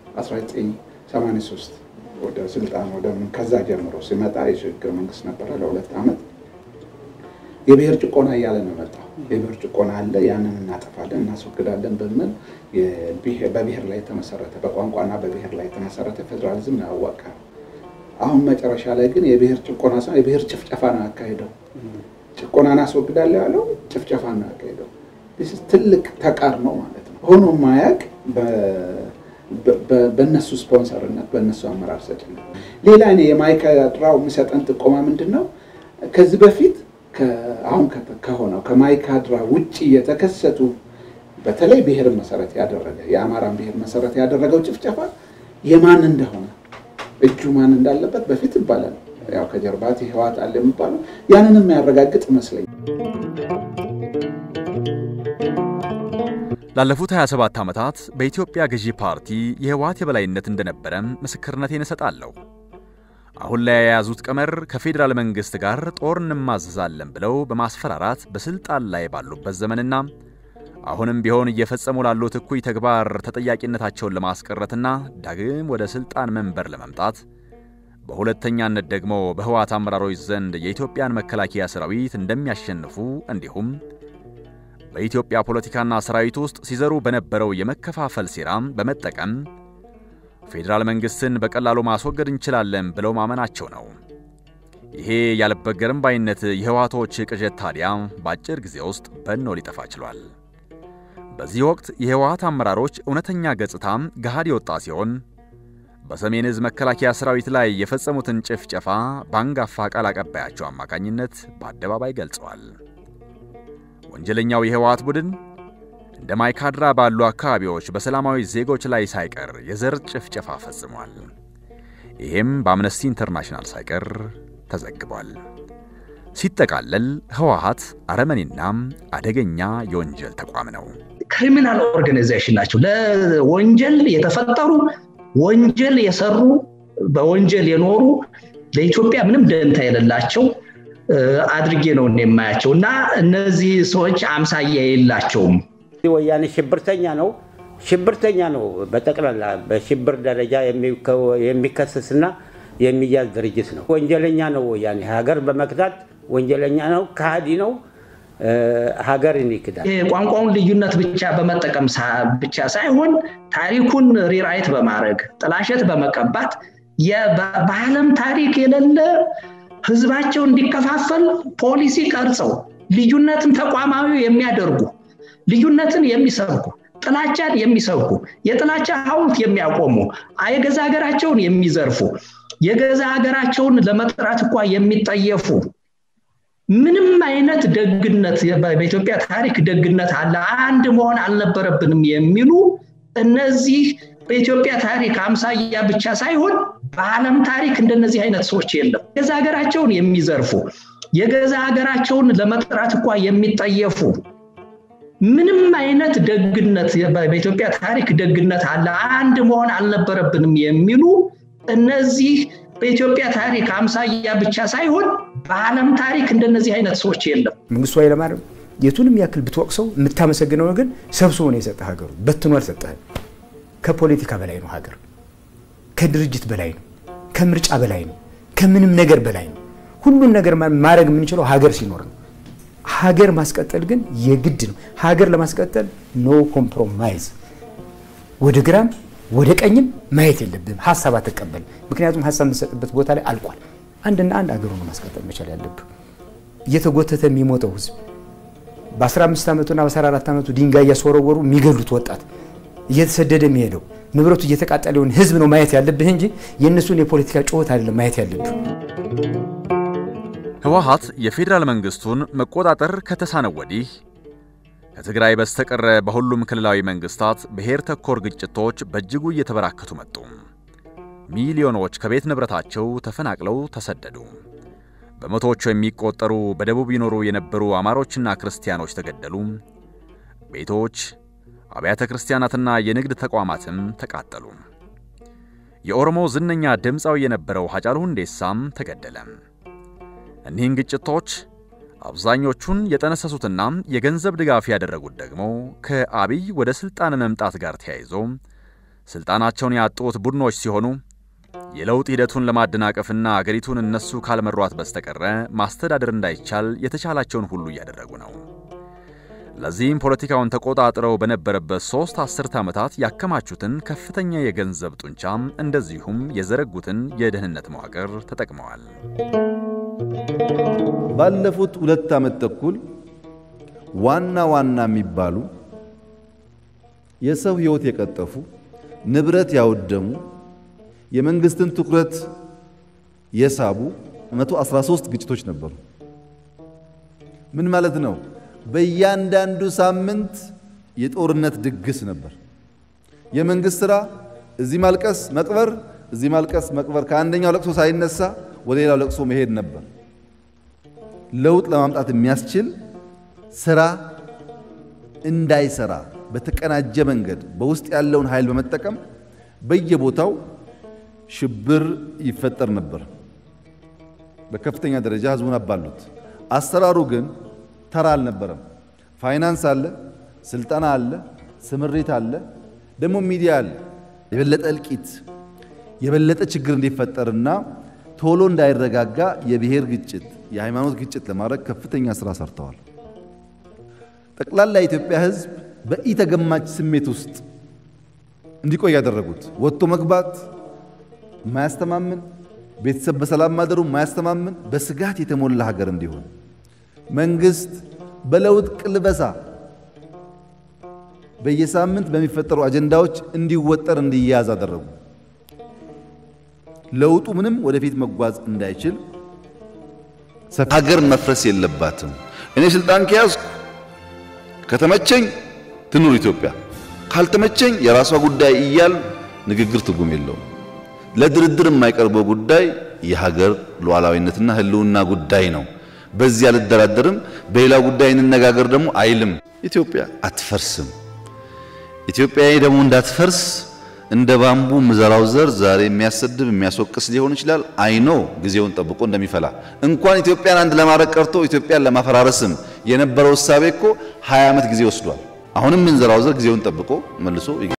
1983 ወደ ስልጣን ወደ ምን ከዛ ጀምሮ ሲመጣ የሽግግር መንግስት ነበረ ለሁለት ዓመት። የብሔር ጭቆና እያለ ነው መጣው። የብሔር ጭቆና አለ፣ ያንን እናጠፋለን፣ እናስወግዳለን በሚል በብሔር ላይ የተመሰረተ በቋንቋና በብሔር ላይ የተመሰረተ ፌዴራሊዝም ነው ያዋቀረው። አሁን መጨረሻ ላይ ግን የብሔር ጭቆና ሳይሆን የብሔር ጭፍጨፋ ነው ያካሄደው። ጭቆናን አስወግዳለሁ ያለው ጭፍጨፋ ነው ያካሄደው። ትልቅ ተቃርኖ ማለት ነው። ሆኖ ማያቅ በእነሱ ስፖንሰርነት በእነሱ አመራር ሰጭነት። ሌላ እኔ የማይካድራው የሚሰጠን ጥቆማ ምንድን ነው? ከዚህ በፊት አሁን ከሆነው ከማይካድራ ውጭ የተከሰቱ በተለይ ብሔርን መሰረት ያደረገ የአማራን ብሔር መሰረት ያደረገው ጭፍጨፋ የማን እንደሆነ እጁ ማን እንዳለበት በፊት ይባላል። ያው ከጀርባት ህወሓት አለ የሚባለው ያንን የሚያረጋግጥ ይመስለኛል። ላለፉት 27 ዓመታት በኢትዮጵያ ገዢ ፓርቲ የህወሓት የበላይነት እንደነበረ ምስክርነቴን እሰጣለሁ። አሁን ላይ የያዙት ቀመር ከፌዴራል መንግሥት ጋር ጦር እንማዘዛለን ብለው በማስፈራራት በስልጣን ላይ ባሉበት ዘመንና አሁንም ቢሆን እየፈጸሙ ላሉት እኩይ ተግባር ተጠያቂነታቸውን ለማስቀረትና ዳግም ወደ ስልጣን መንበር ለመምጣት በሁለተኛነት ደግሞ በህወሓት አመራሮች ዘንድ የኢትዮጵያን መከላከያ ሰራዊት እንደሚያሸንፉ እንዲሁም በኢትዮጵያ ፖለቲካና ሰራዊት ውስጥ ሲዘሩ በነበረው የመከፋፈል ሴራም በመጠቀም ፌዴራል መንግሥትን በቀላሉ ማስወገድ እንችላለን ብለው ማመናቸው ነው። ይሄ ያልበገርም ባይነት የህወሓቶች ቅዠት ታዲያ በአጭር ጊዜ ውስጥ በኖ ሊጠፋ ችሏል። በዚህ ወቅት የህወሓት አመራሮች እውነተኛ ገጽታም ገሃድ የወጣ ሲሆን በሰሜን ዕዝ መከላከያ ሰራዊት ላይ የፈጸሙትን ጭፍጨፋ በአንጋፋ ቃል አቀባያቸው አማካኝነት በአደባባይ ገልጸዋል። ወንጀለኛው የህወሓት ቡድን እንደ ማይካድራ ባሉ አካባቢዎች በሰላማዊ ዜጎች ላይ ሳይቀር የዘር ጭፍጨፋ ፈጽሟል። ይህም በአምነስቲ ኢንተርናሽናል ሳይቀር ተዘግቧል። ሲጠቃለል ህወሓት አረመኔና አደገኛ የወንጀል ተቋም ነው። ክሪሚናል ኦርጋናይዜሽን ናቸው። ለወንጀል የተፈጠሩ ወንጀል የሰሩ በወንጀል የኖሩ ለኢትዮጵያ ምንም ደንታ የሌላቸው አድርጌ ነው የማያቸው እና እነዚህ ሰዎች አምሳያ የላቸውም። ወያኔ ሽብርተኛ ነው ሽብርተኛ ነው። በጠቅላላ በሽብር ደረጃ የሚከሰስና የሚያዝ ድርጅት ነው። ወንጀለኛ ነው። ወያኔ ሀገር በመክዳት ወንጀለኛ ነው፣ ከሃዲ ነው። ሀገርን ይክዳል። የቋንቋውን ልዩነት ብቻ በመጠቀም ብቻ ሳይሆን ታሪኩን ሪራይት በማድረግ ጥላሸት በመቀባት በዓለም ታሪክ የሌለ ህዝባቸው እንዲከፋፈል ፖሊሲ ቀርጸው ልዩነትን ተቋማዊ የሚያደርጉ ልዩነትን የሚሰብኩ ጥላቻን የሚሰብኩ የጥላቻ ሐውልት የሚያቆሙ የገዛ ሀገራቸውን የሚዘርፉ የገዛ ሀገራቸውን ለመጥራት እንኳ የሚጠየፉ ምንም አይነት ደግነት በኢትዮጵያ ታሪክ ደግነት አለ አንድ መሆን አልነበረብንም የሚሉ እነዚህ በኢትዮጵያ ታሪክ አምሳያ ብቻ ሳይሆን በዓለም ታሪክ እንደነዚህ አይነት ሰዎች የለም። የገዛ ሀገራቸውን የሚዘርፉ የገዛ ሀገራቸውን ለመጥራት እንኳ የሚጠየፉ ምንም አይነት ደግነት በኢትዮጵያ ታሪክ ደግነት አለ አንድ መሆን አልነበረብንም የሚሉ እነዚህ በኢትዮጵያ ታሪክ አምሳያ ብቻ ሳይሆን በዓለም ታሪክ እንደነዚህ አይነት ሰዎች የለም። መንግስቱ ኃይለማርያም የቱንም ያክል ብትወቅሰው የምታመሰግነው ግን ሰብስቦ ነው የሰጠ ሀገሩ በትኖ አልሰጠህም። ከፖለቲካ በላይ ነው ሀገር፣ ከድርጅት በላይ ነው፣ ከምርጫ በላይ ነው፣ ከምንም ነገር በላይ ነው። ሁሉን ነገር ማድረግ የምንችለው ሀገር ሲኖር ነው። ሀገር ማስቀጠል ግን የግድ ነው። ሀገር ለማስቀጠል ኖ ኮምፕሮማይዝ፣ ወደ ግራም ወደ ቀኝም ማየት የለብህም። ሀሳብ አትቀበል። ምክንያቱም ሀሳብ የምትሰጥበት ቦታ ላይ አልቋል። አንድና አንድ ሀገሩ ነው ማስቀጠል መቻል ያለብህ። እየተጎተተ የሚሞተው ህዝብ በ15 ዓመቱና በ14 ዓመቱ ድንጋይ እያስወረወሩ የሚገሉት ወጣት እየተሰደደ የሚሄደው ንብረቱ እየተቃጠለውን ህዝብ ነው ማየት ያለብህ እንጂ የእነሱን የፖለቲካ ጩኸት አይደለም ማየት ያለብህ። ህወሓት የፌዴራል መንግስቱን መቆጣጠር ከተሳነው ወዲህ ከትግራይ በስተቀረ በሁሉም ክልላዊ መንግስታት ብሔር ተኮር ግጭቶች በእጅጉ እየተበራከቱ መጡ። ሚሊዮኖች ከቤት ንብረታቸው ተፈናቅለው ተሰደዱ። በመቶዎቹ የሚቆጠሩ በደቡብ ይኖሩ የነበሩ አማሮችና ክርስቲያኖች ተገደሉ። ቤቶች፣ አብያተ ክርስቲያናትና የንግድ ተቋማትም ተቃጠሉ። የኦሮሞ ዝነኛ ድምፃዊ የነበረው ሀጫሉ ሁንዴሳም ተገደለ። እኒህን ግጭቶች አብዛኞቹን የጠነሰሱትና የገንዘብ ድጋፍ ያደረጉት ደግሞ ከአብይ ወደ ሥልጣን መምጣት ጋር ተያይዞ ሥልጣናቸውን ያጡት ቡድኖች ሲሆኑ የለውጥ ሂደቱን ለማደናቀፍና አገሪቱን እነሱ ካልመሯት በስተቀረ ማስተዳደር እንዳይቻል የተቻላቸውን ሁሉ እያደረጉ ነው። ለዚህም ፖለቲካውን ተቆጣጥረው በነበረበት ሦስት አስርተ ዓመታት ያከማቹትን ከፍተኛ የገንዘብ ጡንቻም እንደዚሁም የዘረጉትን የደህንነት መዋቅር ተጠቅመዋል። ባለፉት ሁለት ዓመት ተኩል ዋና ዋና የሚባሉ የሰው ሕይወት የቀጠፉ ንብረት ያወደሙ የመንግስትን ትኩረት የሳቡ 113 ግጭቶች ነበሩ። ምን ማለት ነው? በእያንዳንዱ ሳምንት የጦርነት ድግስ ነበር። የመንግስት ስራ እዚህ ማልቀስ መቅበር፣ እዚህ ማልቀስ መቅበር፣ ከአንደኛው ለቅሶ ሳይነሳ ወደ ሌላው ለቅሶ መሄድ ነበር። ለውጥ ለማምጣት የሚያስችል ስራ እንዳይሰራ በተቀናጀ መንገድ በውስጥ ያለውን ኃይል በመጠቀም በየቦታው ሽብር ይፈጠር ነበር። በከፍተኛ ደረጃ ህዝቡን አባሉት። አሰራሩ ግን ተራ አልነበረም። ፋይናንስ አለ፣ ስልጠና አለ፣ ስምሪት አለ፣ ደግሞ ሚዲያ አለ። የበለጠ እልቂት፣ የበለጠ ችግር እንዲፈጠርና ቶሎ እንዳይረጋጋ የብሔር ግጭት፣ የሃይማኖት ግጭት ለማድረግ ከፍተኛ ስራ ሰርተዋል። ጠቅላላ የኢትዮጵያ ህዝብ በኢተገማች ስሜት ውስጥ እንዲቆይ ያደረጉት ወጥቶ መግባት ማያስተማምን ቤተሰብ በሰላም ማደሩ ማያስተማምን በስጋት የተሞላ ሀገር እንዲሆን መንግስት በለውጥ ቅልበሳ በየሳምንት በሚፈጠሩ አጀንዳዎች እንዲወጠር እንዲያዝ አደረጉ። ለውጡ ምንም ወደፊት መጓዝ እንዳይችል ሀገር መፍረስ የለባትም። እኔ ስልጣን ከያዝኩ ከተመቸኝ ትኑር ኢትዮጵያ፣ ካልተመቸኝ የራሷ ጉዳይ እያል ንግግር ትርጉም የለውም። ለድርድር የማይቀርበው ጉዳይ የሀገር ሉዓላዊነትና ህልውና ጉዳይ ነው። በዚህ አልደራደርም፣ በሌላ ጉዳይ እንነጋገር ደግሞ አይልም። ኢትዮጵያ አትፈርስም። ኢትዮጵያ ደግሞ እንዳትፈርስ እንደ ባምቡ ምዘራው ዘር ዛሬ የሚያሰድብ የሚያስወቅስ ሊሆን ይችላል። አይኖ ጊዜውን ጠብቆ እንደሚፈላ እንኳን ኢትዮጵያን አንድ ለማድረግ ቀርቶ ኢትዮጵያን ለማፈራረስም የነበረው እሳቤ እኮ 20 ዓመት ጊዜ ወስዷል። አሁንም ምንዘራው ዘር ጊዜውን ጠብቆ መልሶ